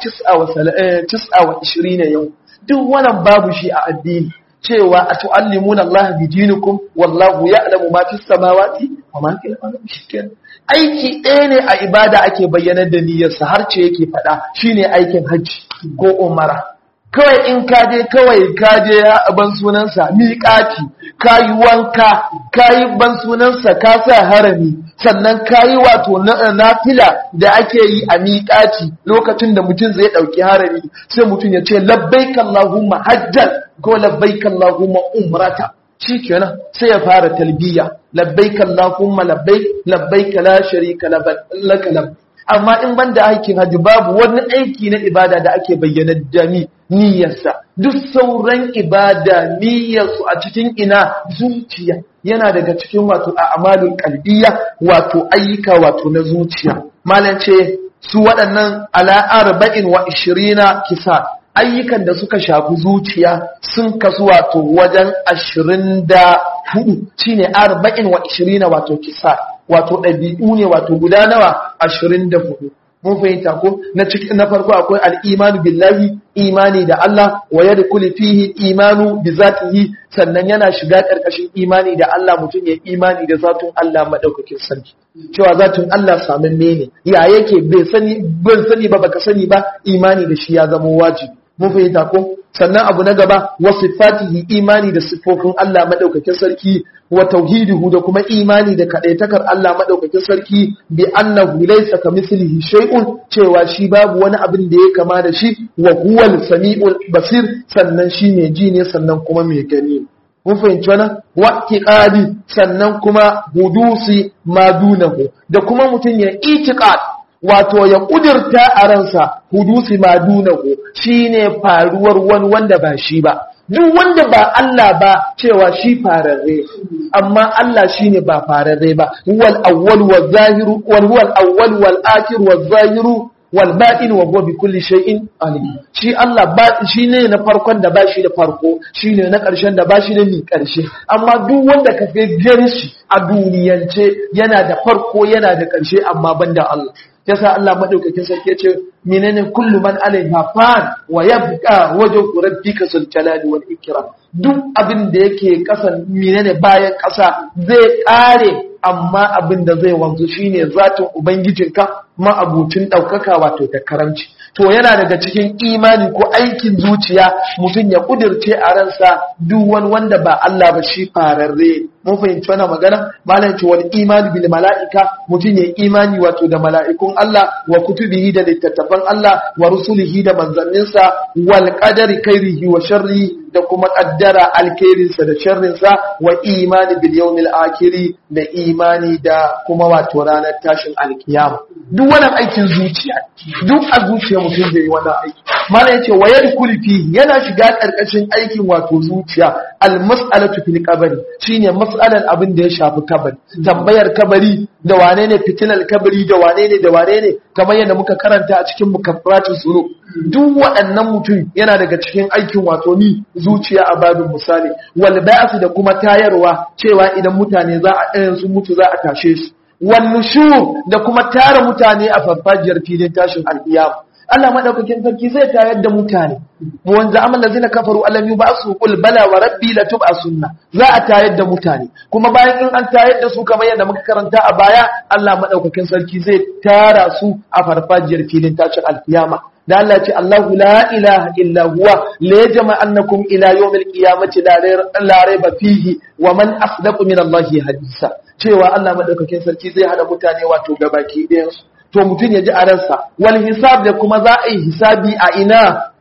tis'a wa ishirina yau duk wannan babu shi a addini cewa a tu'allimuna Allah bi dinikum wallahu ya'lamu ma fis samawati wa ma fil ardi shikenan aiki ɗaya ne a ibada ake bayyanar da niyyarsa har ce yake faɗa shine aikin hajji ko umara kawai in ka je kawai ka je ban sunansa miƙati ka yi wanka ka yi ban sunansa ka sa harami sannan ka yi wato nafila da ake yi a miƙati lokacin da mutum zai ɗauki harami sai mutum ya ce labbaik Allahumma hajjan ko labbaik Allahumma umrata shi kenan sai ya fara talbiya labbaik Allahumma labbaik labbaik la sharika laka labbaik amma in ban da aikin hajji babu wani aiki na ibada da ake bayyana da ni niyyarsa duk sauran ibada niyyarsu a cikin ina zuciya yana daga cikin wato a amalin kalbiya wato ayyuka wato na zuciya malam ce su waɗannan ala arba'in wa ishirina kisa ayyukan da suka shafi zuciya sun kasu wato wajen ashirin da hudu shine arba'in wa ishirina wato kisa wato ɗabi'u ne wato guda nawa ashirin da hudu mun fahimta ko na cikin na farko akwai al'imanu billahi imani da Allah wa yadkhulu fihi imanu bi zatihi sannan yana shiga karkashin imani da Allah mutum ya imani da zatun Allah madaukakin sarki cewa zatun Allah samun ne ya yake bai sani ban sani ba baka sani ba imani da shi ya zama wajibi mun fahimta ko sannan abu na gaba wa sifatihi imani da siffofin Allah madaukakin sarki wa tauhidihu da kuma imani da kadaitakar Allah madaukakin sarki bi annahu laysa kamithlihi shay'un cewa shi babu wani abin da ya kama da shi wa huwal samiul basir sannan shi ne ji ne sannan kuma mai gani mun fahimci wannan waqiqadi sannan kuma hudusi madunahu da kuma mutum ya itiqad wato ya kudirta a ransa hudusi madunahu shine faruwar wani wanda ba shi ba duk wanda ba Allah ba cewa shi fararre amma Allah shine ba fararre ba huwal awwal wal zahiru wal huwal awwal wal akhir wal zahiru wal batin wa huwa bi kulli shay'in alim shi Allah ba shine na farkon da ba shi da farko shine na karshen da ba shi da ni karshe amma duk wanda ka ga gani shi a duniyance yana da farko yana da karshe amma banda Allah yasa Allah madaukakin sarki yace menene kullu man alaiha fan wa yabqa wajhu rabbika sul jalali wal ikram duk abin da yake kasan menene bayan kasa zai kare amma abin da zai wanzu shine zatin ubangijinka ma'abucin daukaka wato da karamci to yana daga cikin imani ko aikin zuciya mutum ya kudirce a ransa duk wani wanda ba Allah ba shi fararre mun fahimci wannan magana malam ce wal imani bil mala'ika mutum ya imani wato da mala'ikun Allah wa kutubihi da littattafan Allah wa rusulihi da manzanninsa wal qadari khairihi wa sharri da kuma kaddara alkhairinsa da sharrinsa wa imani bil yawmil akhiri da imani da kuma wato ranar tashin alkiyama duk wannan aikin zuciya duk a zuciya mutum zai yi wannan aiki mana yace wa yadkhul fi yana shiga karkashin aikin wato zuciya al mas'alatu fil qabri shine mas'alan abin da ya shafi kabari tambayar kabari da wane ne fitilar kabari da wane ne da wane ne kamar yadda muka karanta a cikin mukaffaratun sunu duk waɗannan mutum yana daga cikin aikin wato ni zuciya a babin misali wal ba'su da kuma tayarwa cewa idan mutane za a ɗayan su mutu za a tashe su wal nushur da kuma tara mutane a farfajiyar filin tashin alƙiyama Allah madaukakin sarki zai tayar da mutane mu wanzu amal lazina kafaru alam yub'asu qul bala wa rabbi la tub'asunna za a tayar da mutane kuma bayan in an tayar da su kamar yadda muka karanta a baya Allah madaukakin sarki zai tara su a farfajiyar filin tashin alkiyama da Allah ce Allahu la ilaha illa huwa la yajma annakum ila yawmil qiyamati la rayba fihi wa man asdaqu min Allah hadisa cewa Allah madaukakin sarki zai hada mutane wato gabaki ɗayan su to mutum ya ji a ransa wal hisab da kuma za a yi hisabi a ina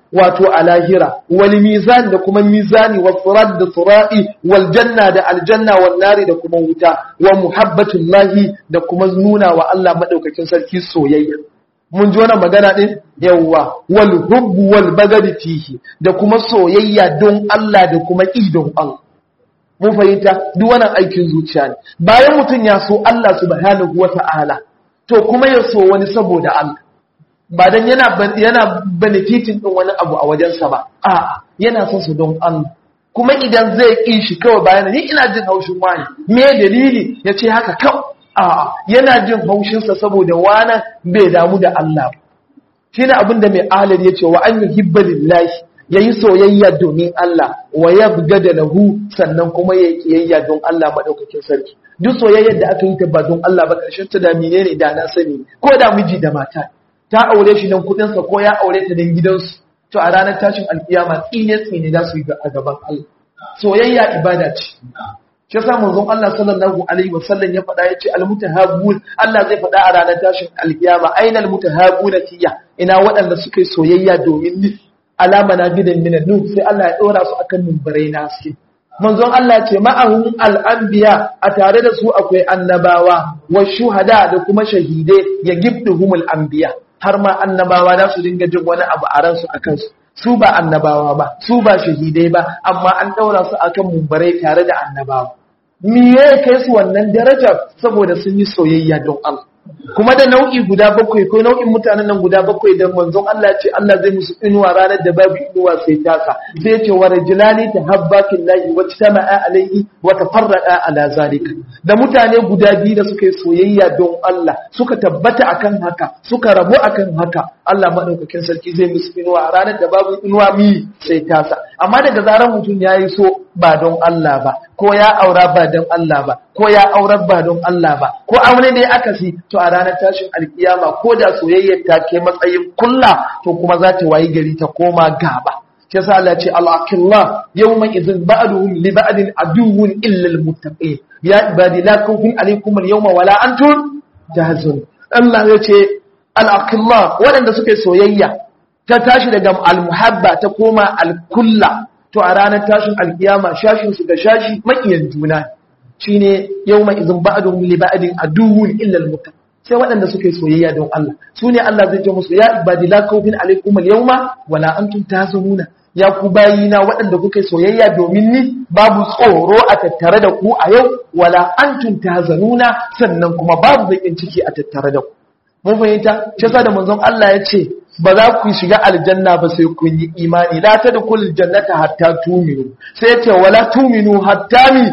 wato a lahira wal mizan da kuma mizani wa sirat da sirati wal janna da aljanna wal nari da kuma wuta wa muhabbatullahi da kuma nuna wa Allah madaukakin sarki soyayya mun ji wannan magana din yawwa wal hubbu wal bagadi fihi da kuma soyayya don Allah da kuma idon Allah mun fahimta duk wannan aikin zuciya ne bayan mutum ya so Allah subhanahu wata'ala to kuma ya so wani saboda Allah ba dan yana yana benefiting din wani abu a wajensa ba a'a yana son su don Allah kuma idan zai ƙi shi kawai bayan ni ina jin haushin wani me dalili ya ce haka kawai a'a yana jin haushinsa saboda wani bai damu da Allah ba shine abin da mai ahalar ya ce wa an yuhibba lillahi yayi soyayya domin Allah wa yabgada lahu sannan kuma yayi kiyayya don Allah madaukakin sarki duk soyayyar da aka yi ta ba don Allah ba karshen ta da menene da na sani ko da miji da mata ta aure shi don kudin sa ko ya aure ta don gidansu to a ranar tashin alkiyama tsine tsine za su yi a gaban Allah soyayya ibada ce shi yasa manzon Allah sallallahu alaihi wasallam ya faɗa yace almutahabbun Allah zai faɗa a ranar tashin alkiyama aina almutahabbuna tiya ina waɗanda suka yi soyayya domin ni alama na gidan minan nur sai Allah ya ɗora su akan mimbarai na haske manzon Allah ce ma'ahum al'anbiya a tare da su akwai annabawa wa shuhada da kuma shahidai ya gibduhumul anbiya har ma annabawa za su dinga jin wani abu a ransu a kansu su ba annabawa ba su ba shahidai ba amma an ɗaura su akan mumbarai tare da annabawa me ya kai su wannan darajar saboda sun yi soyayya don Allah kuma da nau'i guda bakwai ko nau'in mutanen nan guda bakwai da manzon Allah ce Allah zai musu inuwa ranar da babu inuwa sai taka sai ce wa rajulani tahabba fillahi wa tama'a alaihi wa tafarraqa ala zalika da mutane guda biyu da suka yi soyayya don Allah suka tabbata akan haka suka rabu akan haka Allah madaukakin sarki zai musu inuwa ranar da babu inuwa mi sai tasa amma daga zarar mutum yayi so ba don Allah ba ko ya aura ba don Allah ba ko ya aurar ba don Allah ba ko aure ne aka si to a ranar tashin alkiyama ko da soyayyar ta ke matsayin kulla to kuma za ta wayi gari ta koma gaba shi yasa Allah ce al-aqillah yawma idhin ba'duhum li ba'din aduwwun illa al-muttaqin ya ibadi la khawfun alaykum al-yawma wala antum tahzun Allah ya ce al-aqillah waɗanda suke soyayya ta tashi daga al-muhabba ta koma al-kulla to a ranar tashin alkiyama shashin su da shashi makiyan juna shine yawma idhin ba'dhum li ba'din aduwwun illa al sai waɗanda suka yi soyayya don Allah su ne Allah zai ce musu ya ibadi la khawfin alaykum al-yawma wala antum tahzanuna ya ku bayina waɗanda kuka yi soyayya domin ni babu tsoro a tattare da ku a yau wala antum tahzanuna sannan kuma babu bakin ciki a tattare da ku mun fahimta shi da manzon Allah ya ce ba za ku shiga aljanna ba sai kun yi imani la tadkhulul jannata hatta tuminu sai ya ce wala tuminu hatta mi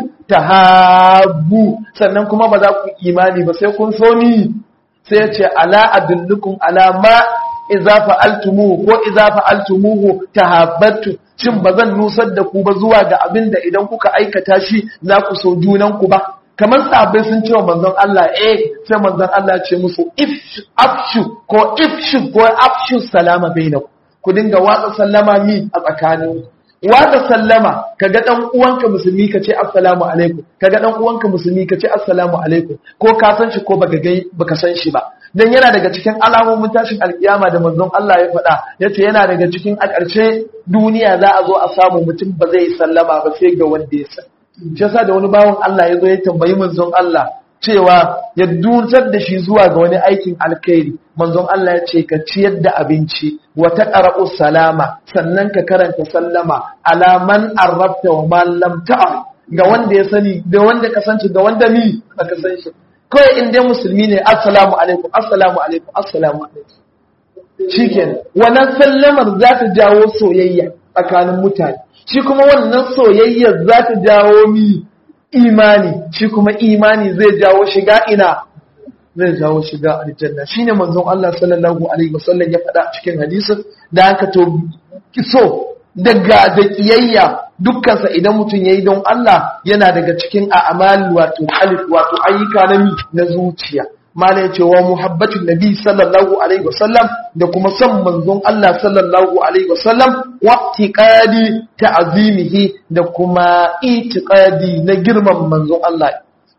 tahabbu sannan kuma ba za ku imani ba sai kun so ni sai ya ce ala adullukum ala ma idza fa'altumuhu ko idza fa'altumuhu tahabbattu shin ba zan nusar da ku ba zuwa ga abin da idan kuka aikata shi za ku so junan ku ba kamar sahabbai sun ce wa manzon Allah eh sai manzon Allah ce musu if afshu ko ifshu ko afshu salama bainaku ku dinga watsa sallama mi a tsakanin watsa sallama kaga dan uwanka musulmi ka ce assalamu alaikum kaga dan uwanka musulmi ka ce assalamu alaikum ko ka san shi ko baka gai baka san shi ba dan yana daga cikin alamomin tashin alkiyama da manzon Allah ya faɗa yace yana daga cikin a ƙarshe duniya za a zo a samu mutum ba zai sallama ba sai ga wanda ya san shi yasa da wani bawan Allah ya zo ya tambayi manzon Allah cewa ya dutar da shi zuwa ga wani aikin alkhairi manzon Allah ya ce ka ciyar da abinci wa taqra'u salama sannan ka karanta sallama alaman arrabta wa man lam ta'am ga wanda ya sani da wanda ka san shi da wanda mi baka san shi kawai in dai musulmi ne assalamu alaikum assalamu alaikum assalamu alaikum shikenan wannan sallamar za ta jawo soyayya tsakanin mutane shi kuma wannan soyayyar za ta jawo mi imani shi kuma imani zai jawo shiga ina zai jawo shiga aljanna shine manzon Allah sallallahu alaihi wasallam ya faɗa cikin hadisin da aka to kiso daga da kiyayya dukkansa idan mutum yayi don Allah yana daga cikin a'mal wato alif wato ayyuka na mi na zuciya malai ce wa muhabbatin nabi sallallahu alaihi wasallam da kuma son manzon Allah sallallahu alaihi wasallam wa tiqadi ta'zimihi da kuma itiqadi na girman manzon Allah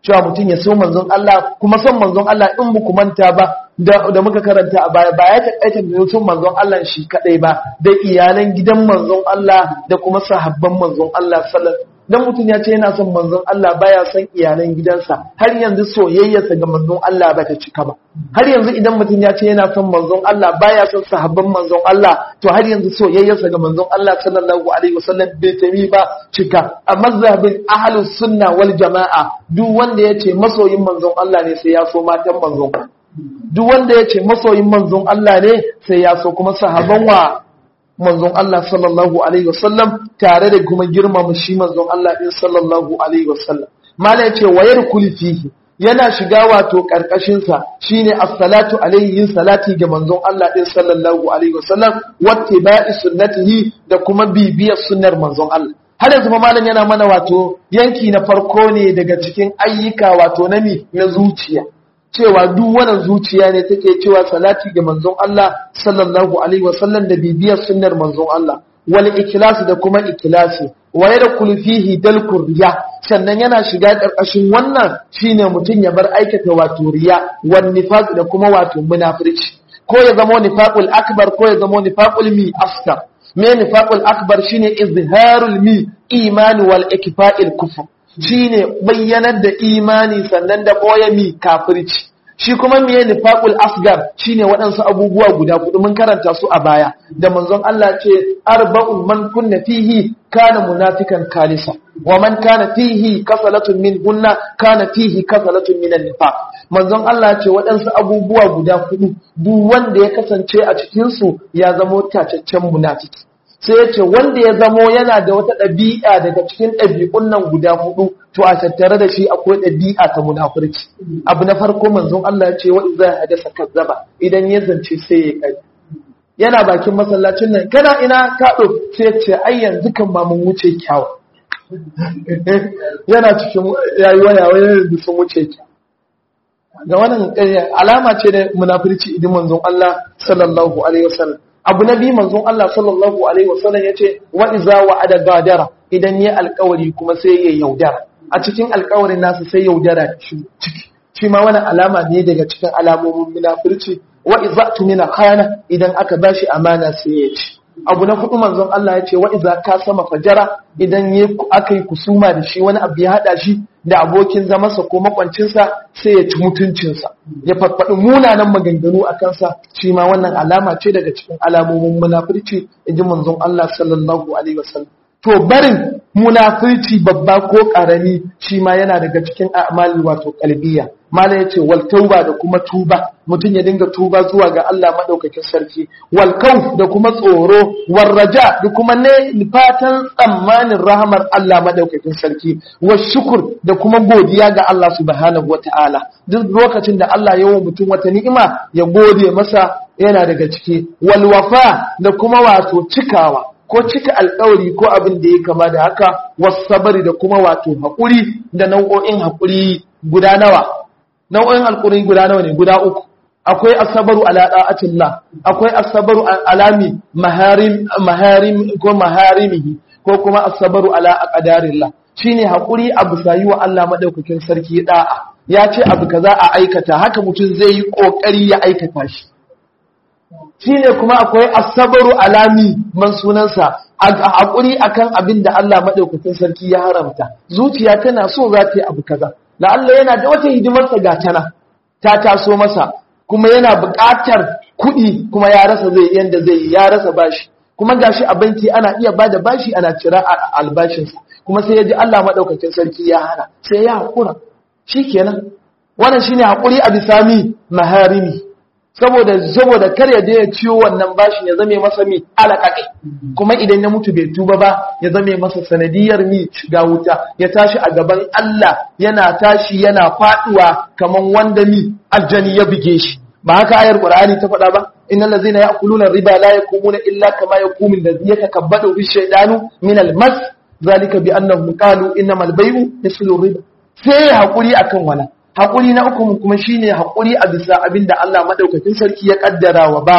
cewa mutum ya so manzon Allah kuma son manzon Allah in muku manta ba da muka karanta a baya ba ya taƙaita da son manzon Allah shi kadai ba da iyalan gidan manzon Allah da kuma sahabban manzon Allah sallallahu dan mutum ya ce yana son manzon Allah baya son iyalan gidansa har yanzu soyayyarsa ga manzon Allah ba ta cika ba har yanzu idan mutum ya ce yana son manzon Allah baya son sahabban manzon Allah to har yanzu soyayyarsa ga manzon Allah sallallahu alaihi wasallam bai tami ba cika a mazhabin ahlus sunna wal jamaa duk wanda ya ce masoyin manzon Allah ne sai ya so matan manzon duk wanda ya ce masoyin manzon Allah ne sai ya so kuma sahabban wa manzon Allah sallallahu alaihi wasallam tare da kuma girmama shi manzon Allah din sallallahu alaihi wasallam mala yace wayar kulfihi yana shiga wato karkashin sa shine as-salatu alaihi yin salati ga manzon Allah din sallallahu alaihi wasallam wattiba'i sunnatihi da kuma bibiyar sunnar manzon Allah har yanzu malam yana mana wato yanki na farko ne daga cikin ayyuka wato na mi na zuciya cewa duk wannan zuciya ne take cewa salati ga manzon Allah sallallahu alaihi wasallam da bibiyar sunnar manzon Allah wal ikhlas da kuma ikhlasi wa yadkhulu fihi dalkur riya sannan yana shiga karkashin wannan shine mutum ya bar aikata wato riya wan nifaq da kuma wato munafirci ko ya zama nifaqul akbar ko ya zama nifaqul mi asghar me nifaqul akbar shine izharul mi imani wal ikfa'il kufr shine bayyanar da imani sannan da boye mi kafirci shi kuma miye nifaqul asgar shine waɗansu abubuwa guda kudu mun karanta su a baya da manzon Allah ce arba'un man kunna fihi kana munafikan kalisa wa man kana fihi kasalatun min hunna kana fihi kasalatun min nifaq manzon Allah ce waɗansu abubuwa guda kudu duk wanda ya kasance a cikin su ya zamo tacaccen munafiki sai ya ce wanda ya zamo yana da wata ɗabi'a daga cikin ɗabi'un nan guda hudu to a tattare da shi akwai ɗabi'a ta munafurci abu na farko manzon Allah ya ce wa idza hadasa kazzaba idan ya zance sai ya kai yana bakin masallacin nan kana ina ka sai ya ce ai yanzu kan ma mun wuce kyawu yana cikin yayi waya waya da sun wuce kyawu ga wannan alama ce da munafurci idan manzon Allah sallallahu alaihi wasallam abu na biyu manzon Allah sallallahu alaihi wasallam yace wa iza wa'ada gadara idan ya alƙawari kuma sai ya yaudara a cikin alƙawarin nasa sai yaudara ciki shi ma wani alama ne daga cikin alamomin munafurci wa iza tumina khana idan aka bashi amana sai ya ci abu na hudu manzon Allah yace wa iza ka sama fajara idan ya aka yi kusuma da shi wani abu ya hada shi da abokin zamansa ko makwancinsa sai ya ci mutuncinsa ya farfaɗi munanan maganganu a kansa shi ma wannan alama ce daga cikin alamomin munafurci inji manzon Allah sallallahu alaihi wasallam to barin munafurci babba ko ƙarami shi ma yana daga cikin a'mali wato kalbiya mala yace wal tauba da kuma tuba mutum ya dinga tuba zuwa ga Allah madaukakin sarki wal kauf da kuma tsoro wal raja da kuma ne fatan tsammanin rahamar Allah madaukakin sarki wa shukur da kuma godiya ga Allah subhanahu wataala duk lokacin da Allah ya wa mutum wata ni'ima ya gode masa yana daga ciki wal wafa da kuma wato cikawa ko cika alkawari ko abin da ya kama da haka wasabari da kuma wato haƙuri da nau'o'in haƙuri guda nawa nau'o'in haƙuri guda nawa ne guda uku akwai asabaru ala da'atillah akwai asabaru alami maharim maharim ko maharimihi ko kuma asabaru ala aqdarillah shine haƙuri abu sayi wa Allah madaukakin sarki da'a ya ce abu kaza a aikata haka mutum zai yi kokari ya aikata shi shine kuma akwai asabaru alami man sunansa haƙuri akan abin da Allah maɗaukakin sarki ya haramta zuciya tana so za ta yi abu kaza la Allah yana da wata hidimarsa ga tana ta taso masa kuma yana buƙatar kuɗi kuma ya rasa zai yanda zai yi ya rasa bashi kuma gashi a banki ana iya bada bashi ana cira albashinsa kuma sai ya ji Allah maɗaukakin sarki ya hana sai ya haƙura shikenan wannan shine haƙuri a bisami maharimi saboda saboda kar ya je ya ciwo wannan bashin ya zame masa mi alaƙaƙe kuma idan ya mutu bai tuba ba ya zame masa sanadiyar mi shiga wuta ya tashi a gaban Allah yana tashi yana faduwa kaman wanda mi aljani ya buge shi ba haka ayar qur'ani ta faɗa ba innal ladzina ya'kuluna riba la yakumuna illa kama yakumu alladhi yatakabbadu ash-shaytanu min al-mas zalika bi annahum qalu innamal bay'u mislu riba sai hakuri akan wannan haƙuri na uku kuma shine haƙuri a bisa abin da Allah madaukakin sarki ya kaddara wa bawa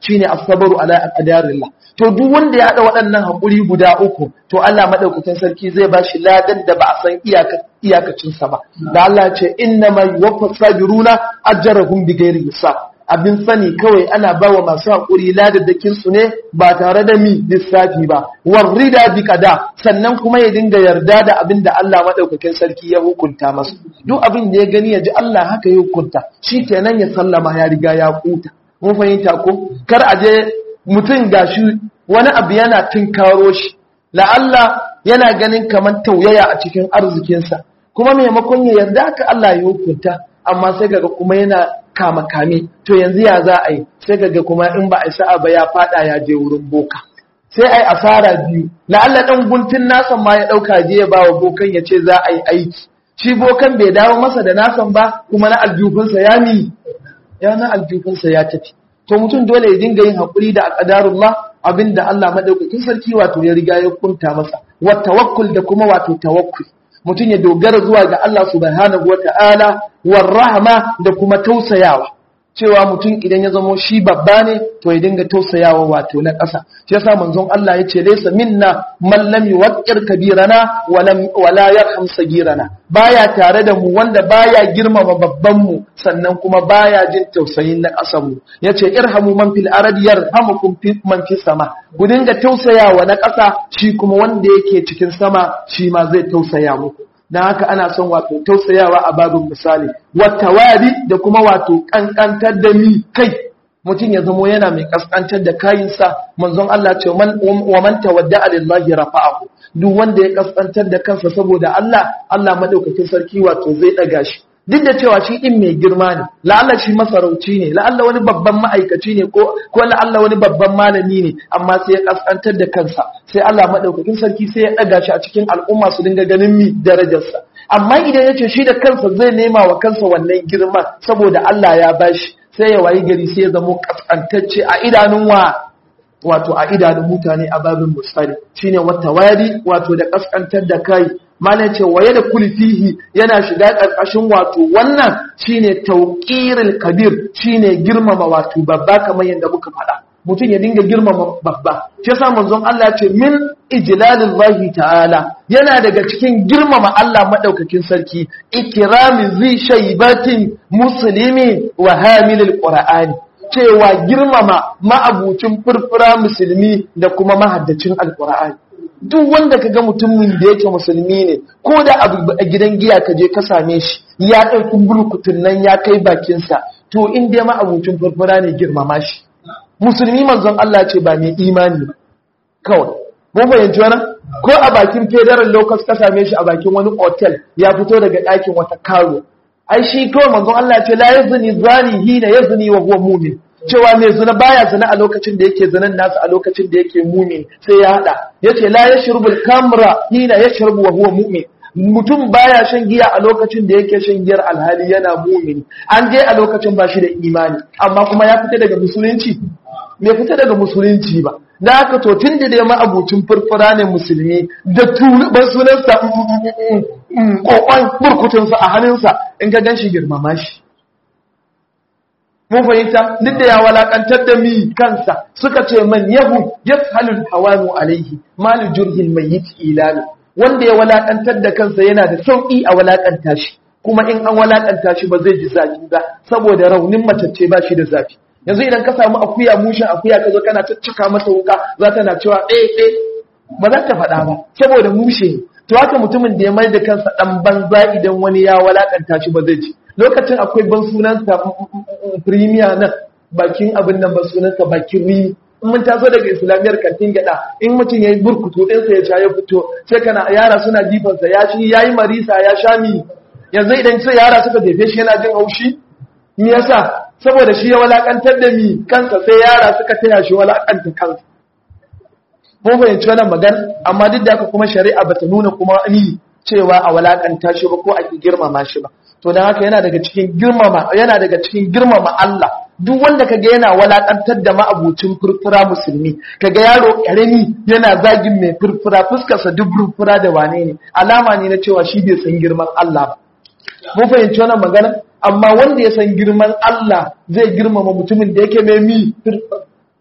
shine as-sabru ala aqdarillah to duk wanda ya hada waɗannan hakuri guda uku to Allah madaukakin sarki zai ba shi ladan da ba a san iyaka iyakacin sa ba da Allah ce innama yuwaffas sabiruna ajrahum bighairi hisab abin sani kawai ana bawa masu haƙuri ladadakin su ne ba tare da mi lissafi ba warrida bi kada sannan kuma ya dinga yarda da abin da Allah madaukakin sarki ya hukunta masa duk abin da ya gani ya ji Allah haka ya hukunta shi kenan ya sallama ya riga ya kuta mun fahimta ko kar a je mutum gashi wani abu yana tinkaro shi la'alla yana ganin kamar tauyaya a cikin arzikinsa kuma maimakon ya yarda haka Allah ya hukunta amma sai kaga kuma yana kama kame to yanzu ya za a yi sai kaga kuma in ba a sa'a ba ya fada ya je wurin boka sai ai asara biyu la'alla dan guntun nasan ma ya dauka je ya bawa bokan ya ce za a yi aiki shi bokan bai dawo masa da nasan ba kuma na aljufinsa ya mi ya na aljufinsa ya tafi to mutum dole ya dinga yin hakuri da aqdarullah abinda Allah madaukakin sarki wato ya riga ya kunta masa wa tawakkul da kuma wato tawakkul mutum ya dogara zuwa ga Allah subhanahu wata'ala war rahma da kuma tausayawa cewa mutum idan ya zamo shi babba ne to ya dinga tausayawa wato na ƙasa shi yasa manzon Allah ya ce laysa minna man lam yuwaqqir kabirana wala yarham sagirana baya tare da mu wanda baya girmama babban mu sannan kuma baya jin tausayin na ƙasar mu yace irhamu man fil ardi yarhamukum man fis sama ku dinga tausayawa na ƙasa shi kuma wanda yake cikin sama shi ma zai tausaya muku dan haka ana son wato tausayawa a babin misali watawari da kuma wato kankantar da mi kai mutum ya zamo yana mai kaskantar da kayinsa manzon Allah ce wa man tawadda lillahi rafa'ahu duk wanda ya kaskantar da kansa saboda Allah Allah madaukakin sarki wato zai daga shi duk da cewa shi din mai girma ne la'alla shi masarauci ne la'alla wani babban ma'aikaci ne ko ko la'alla wani babban malami ne amma sai ya kaskantar da kansa sai Allah madaukakin sarki sai ya daga shi a cikin al'umma su dinga ganin mi darajarsa amma idan ya ce shi da kansa zai nema wa kansa wannan girma saboda Allah ya bashi sai ya wayi gari sai ya zamo kaskantacce a idanun wa wato a idanun mutane a babin musali shine wata wari wato da kaskantar da kai malai ce waye da kulfihi yana shiga ƙarƙashin wato wannan shine tauqirul kabir shine girmama wato babba kamar yadda muka faɗa mutum ya dinga girmama babba shi yasa manzon Allah ce min ijlalillahi ta'ala yana daga cikin girmama Allah madaukakin sarki ikrami zi shaybatin muslimi wa hamilil qur'ani cewa girmama ma'abucin furfura musulmi da kuma mahaddacin alqur'ani duk wanda ka ga mutumin da yake musulmi ne ko da abu a gidan giya ka je ka same shi ya ɗauki burkutun nan ya kai bakinsa to in dai ma abucin furfura ne girmama shi musulmi manzon Allah ce ba mai imani ba kawai mun fahimci wannan ko a bakin federal locus ka same shi a bakin wani hotel ya fito daga ɗakin wata karo ai shi kawai manzon Allah ce la yazni zani hina yazni wa huwa mu'min cewa mai zina baya zina a lokacin da yake zinan nasu a lokacin da yake mumin sai ya hada yace la yashrubul kamra hina yashrabu wa huwa mu'min mutum baya shan giya a lokacin da yake shan giyar alhali yana mumin an je a lokacin ba shi da imani amma kuma ya fita daga musulunci bai fita daga musulunci ba da haka to tun da dai ma'abucin furfura ne musulmi da tunuban sunansa kokon burkutunsa a hannunsa in ka gan shi girmama shi mun fahimta duk da ya walakantar da mi kansa suka ce man yahu yafhalul hawanu alaihi malu jurhil mayyit ilalu wanda ya walakantar da kansa yana da sauki a walakanta shi kuma in an walakanta shi ba zai ji zafi ba saboda raunin matacce ba shi da zafi yanzu idan ka samu akuya mushin akuya ka zo kana caccaka masa wuka za ta na cewa ɗaya ɗaya ba za ta faɗa ba saboda mushe ne to haka mutumin da ya mai da kansa ɗan banza idan wani ya walakanta shi ba zai ji lokacin akwai ban sunansa premier nan bakin abin nan ban sunansa bakin ri in mun taso daga islamiyar kantin gada in mutum ya yi burkutu ɗinsa ya sha ya fito sai kana yara suna jifansa ya shi ya yi marisa ya sha mi yanzu idan sai yara suka jefe shi yana jin haushi me yasa saboda shi ya walakantar da mi kansa sai yara suka taya shi walakanta kansa mun fahimci wannan magana amma duk da haka kuma shari'a bata nuna kuma ni cewa a walakanta shi ba ko a girmama shi ba to dan haka yana daga cikin girmama yana daga cikin girmama Allah duk wanda kaga yana walakantar da ma'abucin furfura musulmi kaga yaro karami yana zagin mai furfura fuskarsa duk furfura da wane ne alama ne na cewa shi bai san girman Allah ba mun fahimci wannan magana amma wanda ya san girman Allah zai girmama mutumin da yake mai mi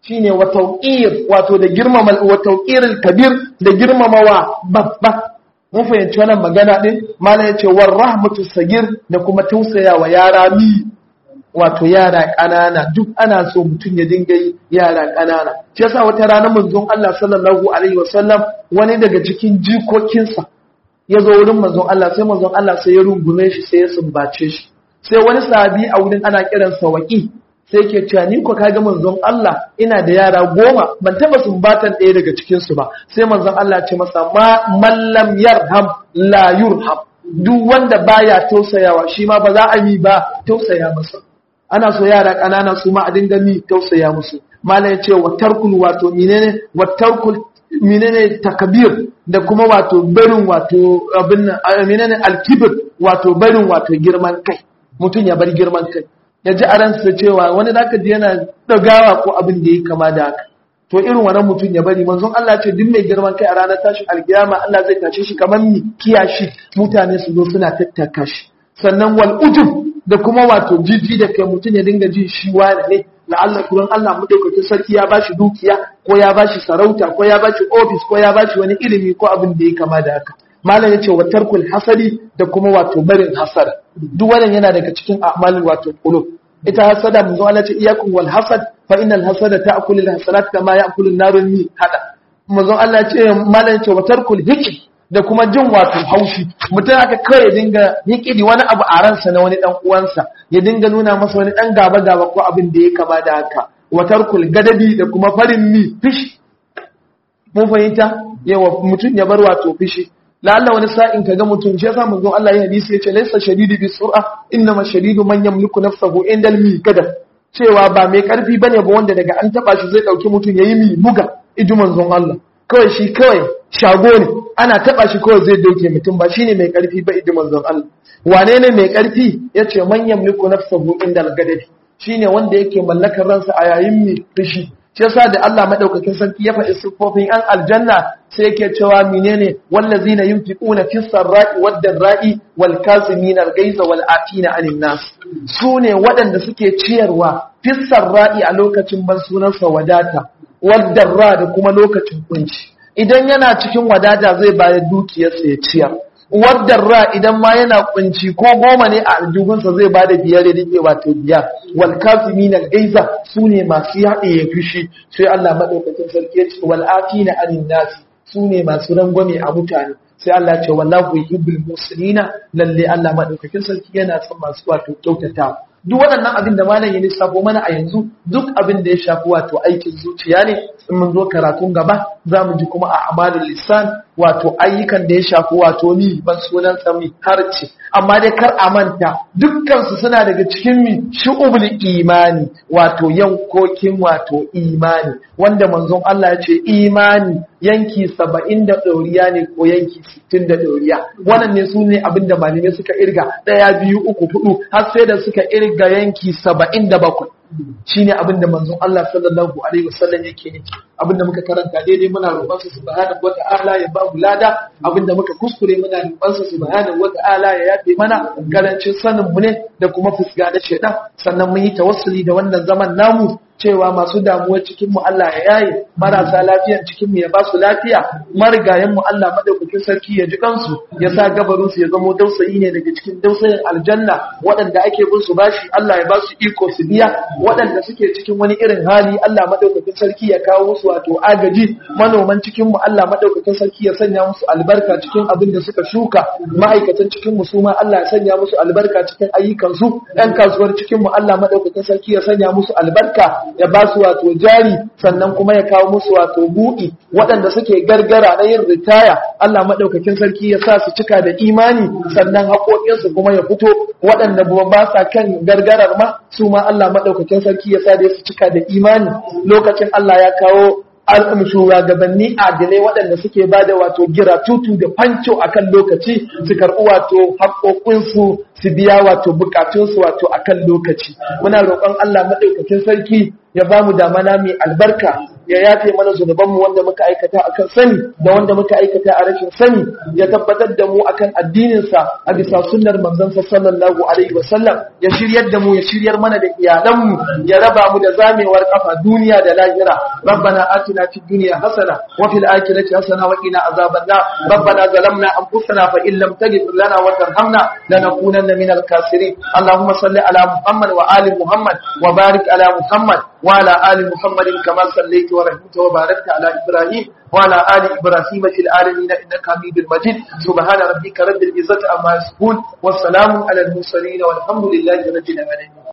shine wa tawqir wato da girmama wa tawqiril kabir da girmamawa babba mun fahimci wannan magana din malam yace war rahmatu sagir da kuma tausayawa yara mi wato yara ƙanana duk ana so mutum ya dinga yi yara ƙanana shi yasa wata rana manzon Allah sallallahu alaihi wasallam wani daga cikin jikokinsa ya zo wurin manzon Allah sai manzon Allah sai ya rungume shi sai ya sumbace shi sai wani sahabi a wurin ana kiransa waki sai ke cewa ni ko kaga manzon Allah ina da yara goma ban taba sumbatan ɗaya daga cikin su ba sai manzon Allah ce masa ma mallam yarham la yurham duk wanda baya tausayawa shi ma ba za a yi ba tausaya masa ana so yara ƙanana su ma a dinga mi tausaya musu mala ya ce wa tarkul wato menene wa tarkul menene takabir da kuma wato barin wato abin menene alkibir wato barin wato girman kai mutum ya bar girman kai ya ji a ransa cewa wani zaka ji yana dagawa ko abin da ya kama da haka to irin wannan mutum ya bari manzon Allah ce duk mai girman kai a ranar tashin alkiyama Allah zai tashe shi kamar mi kiyashi mutane su zo suna tattaka shi sannan wal ujub da kuma wato jiji da kai mutum ya dinga jin shi wani ne la'alla kuran Allah madaukakin sarki ya bashi dukiya ko ya bashi sarauta ko ya bashi office ko ya bashi wani ilimi ko abin da ya kama da haka malam yace wa tarkul hasadi da kuma wato barin hasada duk wannan yana daga cikin a'malul wato qulub ita hasada mun zo Allah ce iyakum wal hasad fa innal hasada ta'kulu al hasanat kama ya'kulu an-naru min hada mun zo Allah ce malam yace wa tarkul hikm da kuma jin wato haushi mutum aka kawai ya dinga hikidi wani abu a ransa na wani dan uwansa ya dinga nuna masa wani dan gaba gaba ko abin da ya kama da haka wa tarkul gadabi da kuma farin mi fishi mun fahimta yawa mutum ya bar wato fishi lalla wani sa'in kaga mutum shi yasa manzon Allah ya hadisi yace laysa shadidu bi sur'a innama shadidu man yamliku nafsahu indal mi kada cewa ba mai karfi bane ba wanda daga an taba shi zai dauki mutum yayi mi buga iji manzon Allah kawai shi kawai shago ne ana taba shi kawai zai doke mutum ba shine mai karfi ba iji manzon Allah wane ne mai karfi yace man yamliku nafsahu indal gadabi shine wanda yake mallakar ransa a yayin mi fushi shi yasa da Allah madaukakin sarki ya faɗi siffofin an aljanna sai yake cewa menene wallazina yunfiquna fis sarra'i wad darra'i wal kazimin al ghaiza wal atina anin nas sune waɗanda suke ciyarwa fis sarra'i a lokacin ban sunansa wadata wad darra da kuma lokacin kunci idan yana cikin wadata zai bayar dukiyarsa ya ciyar waddarra idan ma yana kunci ko goma ne a aljihunsa zai ba da biyar da rike wato biyar wal kazimin al gaiza sune masu yaɗe ya fushi sai Allah madaukakin sarki ya ce wal afina anin nasi sune masu rangwame a mutane sai Allah ce wallahu yuhibbul muslimina lalle Allah madaukakin sarki yana son masu wato kyautatawa duk waɗannan abin da malam ya lissafo mana a yanzu duk abin da ya shafi wato aikin zuciya ne in mun zo karatun gaba za mu ji kuma a amalin lisan wato ayyukan da ya shafi wato ni ban sunan sami harce amma dai kar a manta dukkansu suna daga cikin mi shu'ubul imani wato yankokin wato imani wanda manzon Allah ya ce imani yanki saba'in da ɗoriya ne ko yanki sittin da ɗoriya wannan ne su ne abin da malamai suka irga ɗaya biyu uku hudu har sai da suka irga yanki saba'in da bakwai shine abin da manzon Allah sallallahu alaihi wasallam yake nufi abin da muka karanta daidai muna roƙon sa subhanahu wata'ala ya ba mu lada abin da muka kuskure muna roƙon sa subhanahu wata'ala ya yafe mana karancin sanin mu ne da kuma fusga da shedan sannan mun yi tawassuli da wannan zaman namu cewa masu damuwa cikin mu Allah ya yaye marasa lafiyan cikin mu ya ba su lafiya marigayen mu Allah madaukakin sarki ya ji kansu ya sa gabarin su ya zamo dausayi ne daga cikin dausayin aljanna waɗanda ake bin su bashi Allah ya ba su iko su biya waɗanda suke cikin wani irin hali Allah madaukakin sarki ya kawo musu wato agaji manoman cikin mu Allah madaukakin sarki ya sanya musu albarka cikin abin da suka shuka ma'aikatan cikin mu su ma Allah ya sanya musu albarka cikin ayyukan su ɗan kasuwar cikin mu Allah madaukakin sarki ya sanya musu albarka ya ba su wato jari sannan kuma ya kawo musu wato buɗi waɗanda suke gargara na yin ritaya Allah maɗaukakin sarki ya sa su cika da imani sannan haƙoƙinsu kuma ya fito waɗanda ba sa kan gargarar ma su ma Allah maɗaukakin sarki ya sa da su cika da imani lokacin Allah ya kawo shugabanni adilai waɗanda suke ba da wato gira tutu da fanco a kan lokaci su karɓi wato haƙoƙinsu su biya wato buƙatunsu wato a kan lokaci muna roƙon Allah maɗaukakin sarki ya ba mu damana mai albarka ya yafe mana zunubanmu wanda muka aikata akan sani da wanda muka aikata a rashin sani ya tabbatar da mu akan addininsa a bisa sunnar manzansa sallallahu alaihi wasallam ya shiryar da mu ya shiryar mana da iyalanmu ya raba mu da zamewar kafa duniya da lahira rabbana atina fid dunya hasana wa fil akhirati hasana wa qina azaban nar rabbana zalamna anfusana fa in lam taghfir lana wa tarhamna lanakunanna minal khasirin allahumma salli ala muhammad wa ali muhammad wa barik ala muhammad wa ala ali muhammad kama sallaita wa rahimta wa barakta ala ibrahim وعلى آل إبراهيم في العالمين إنك حميد مجيد سبحان ربك رب العزة عما يصفون والسلام على المرسلين والحمد لله رب العالمين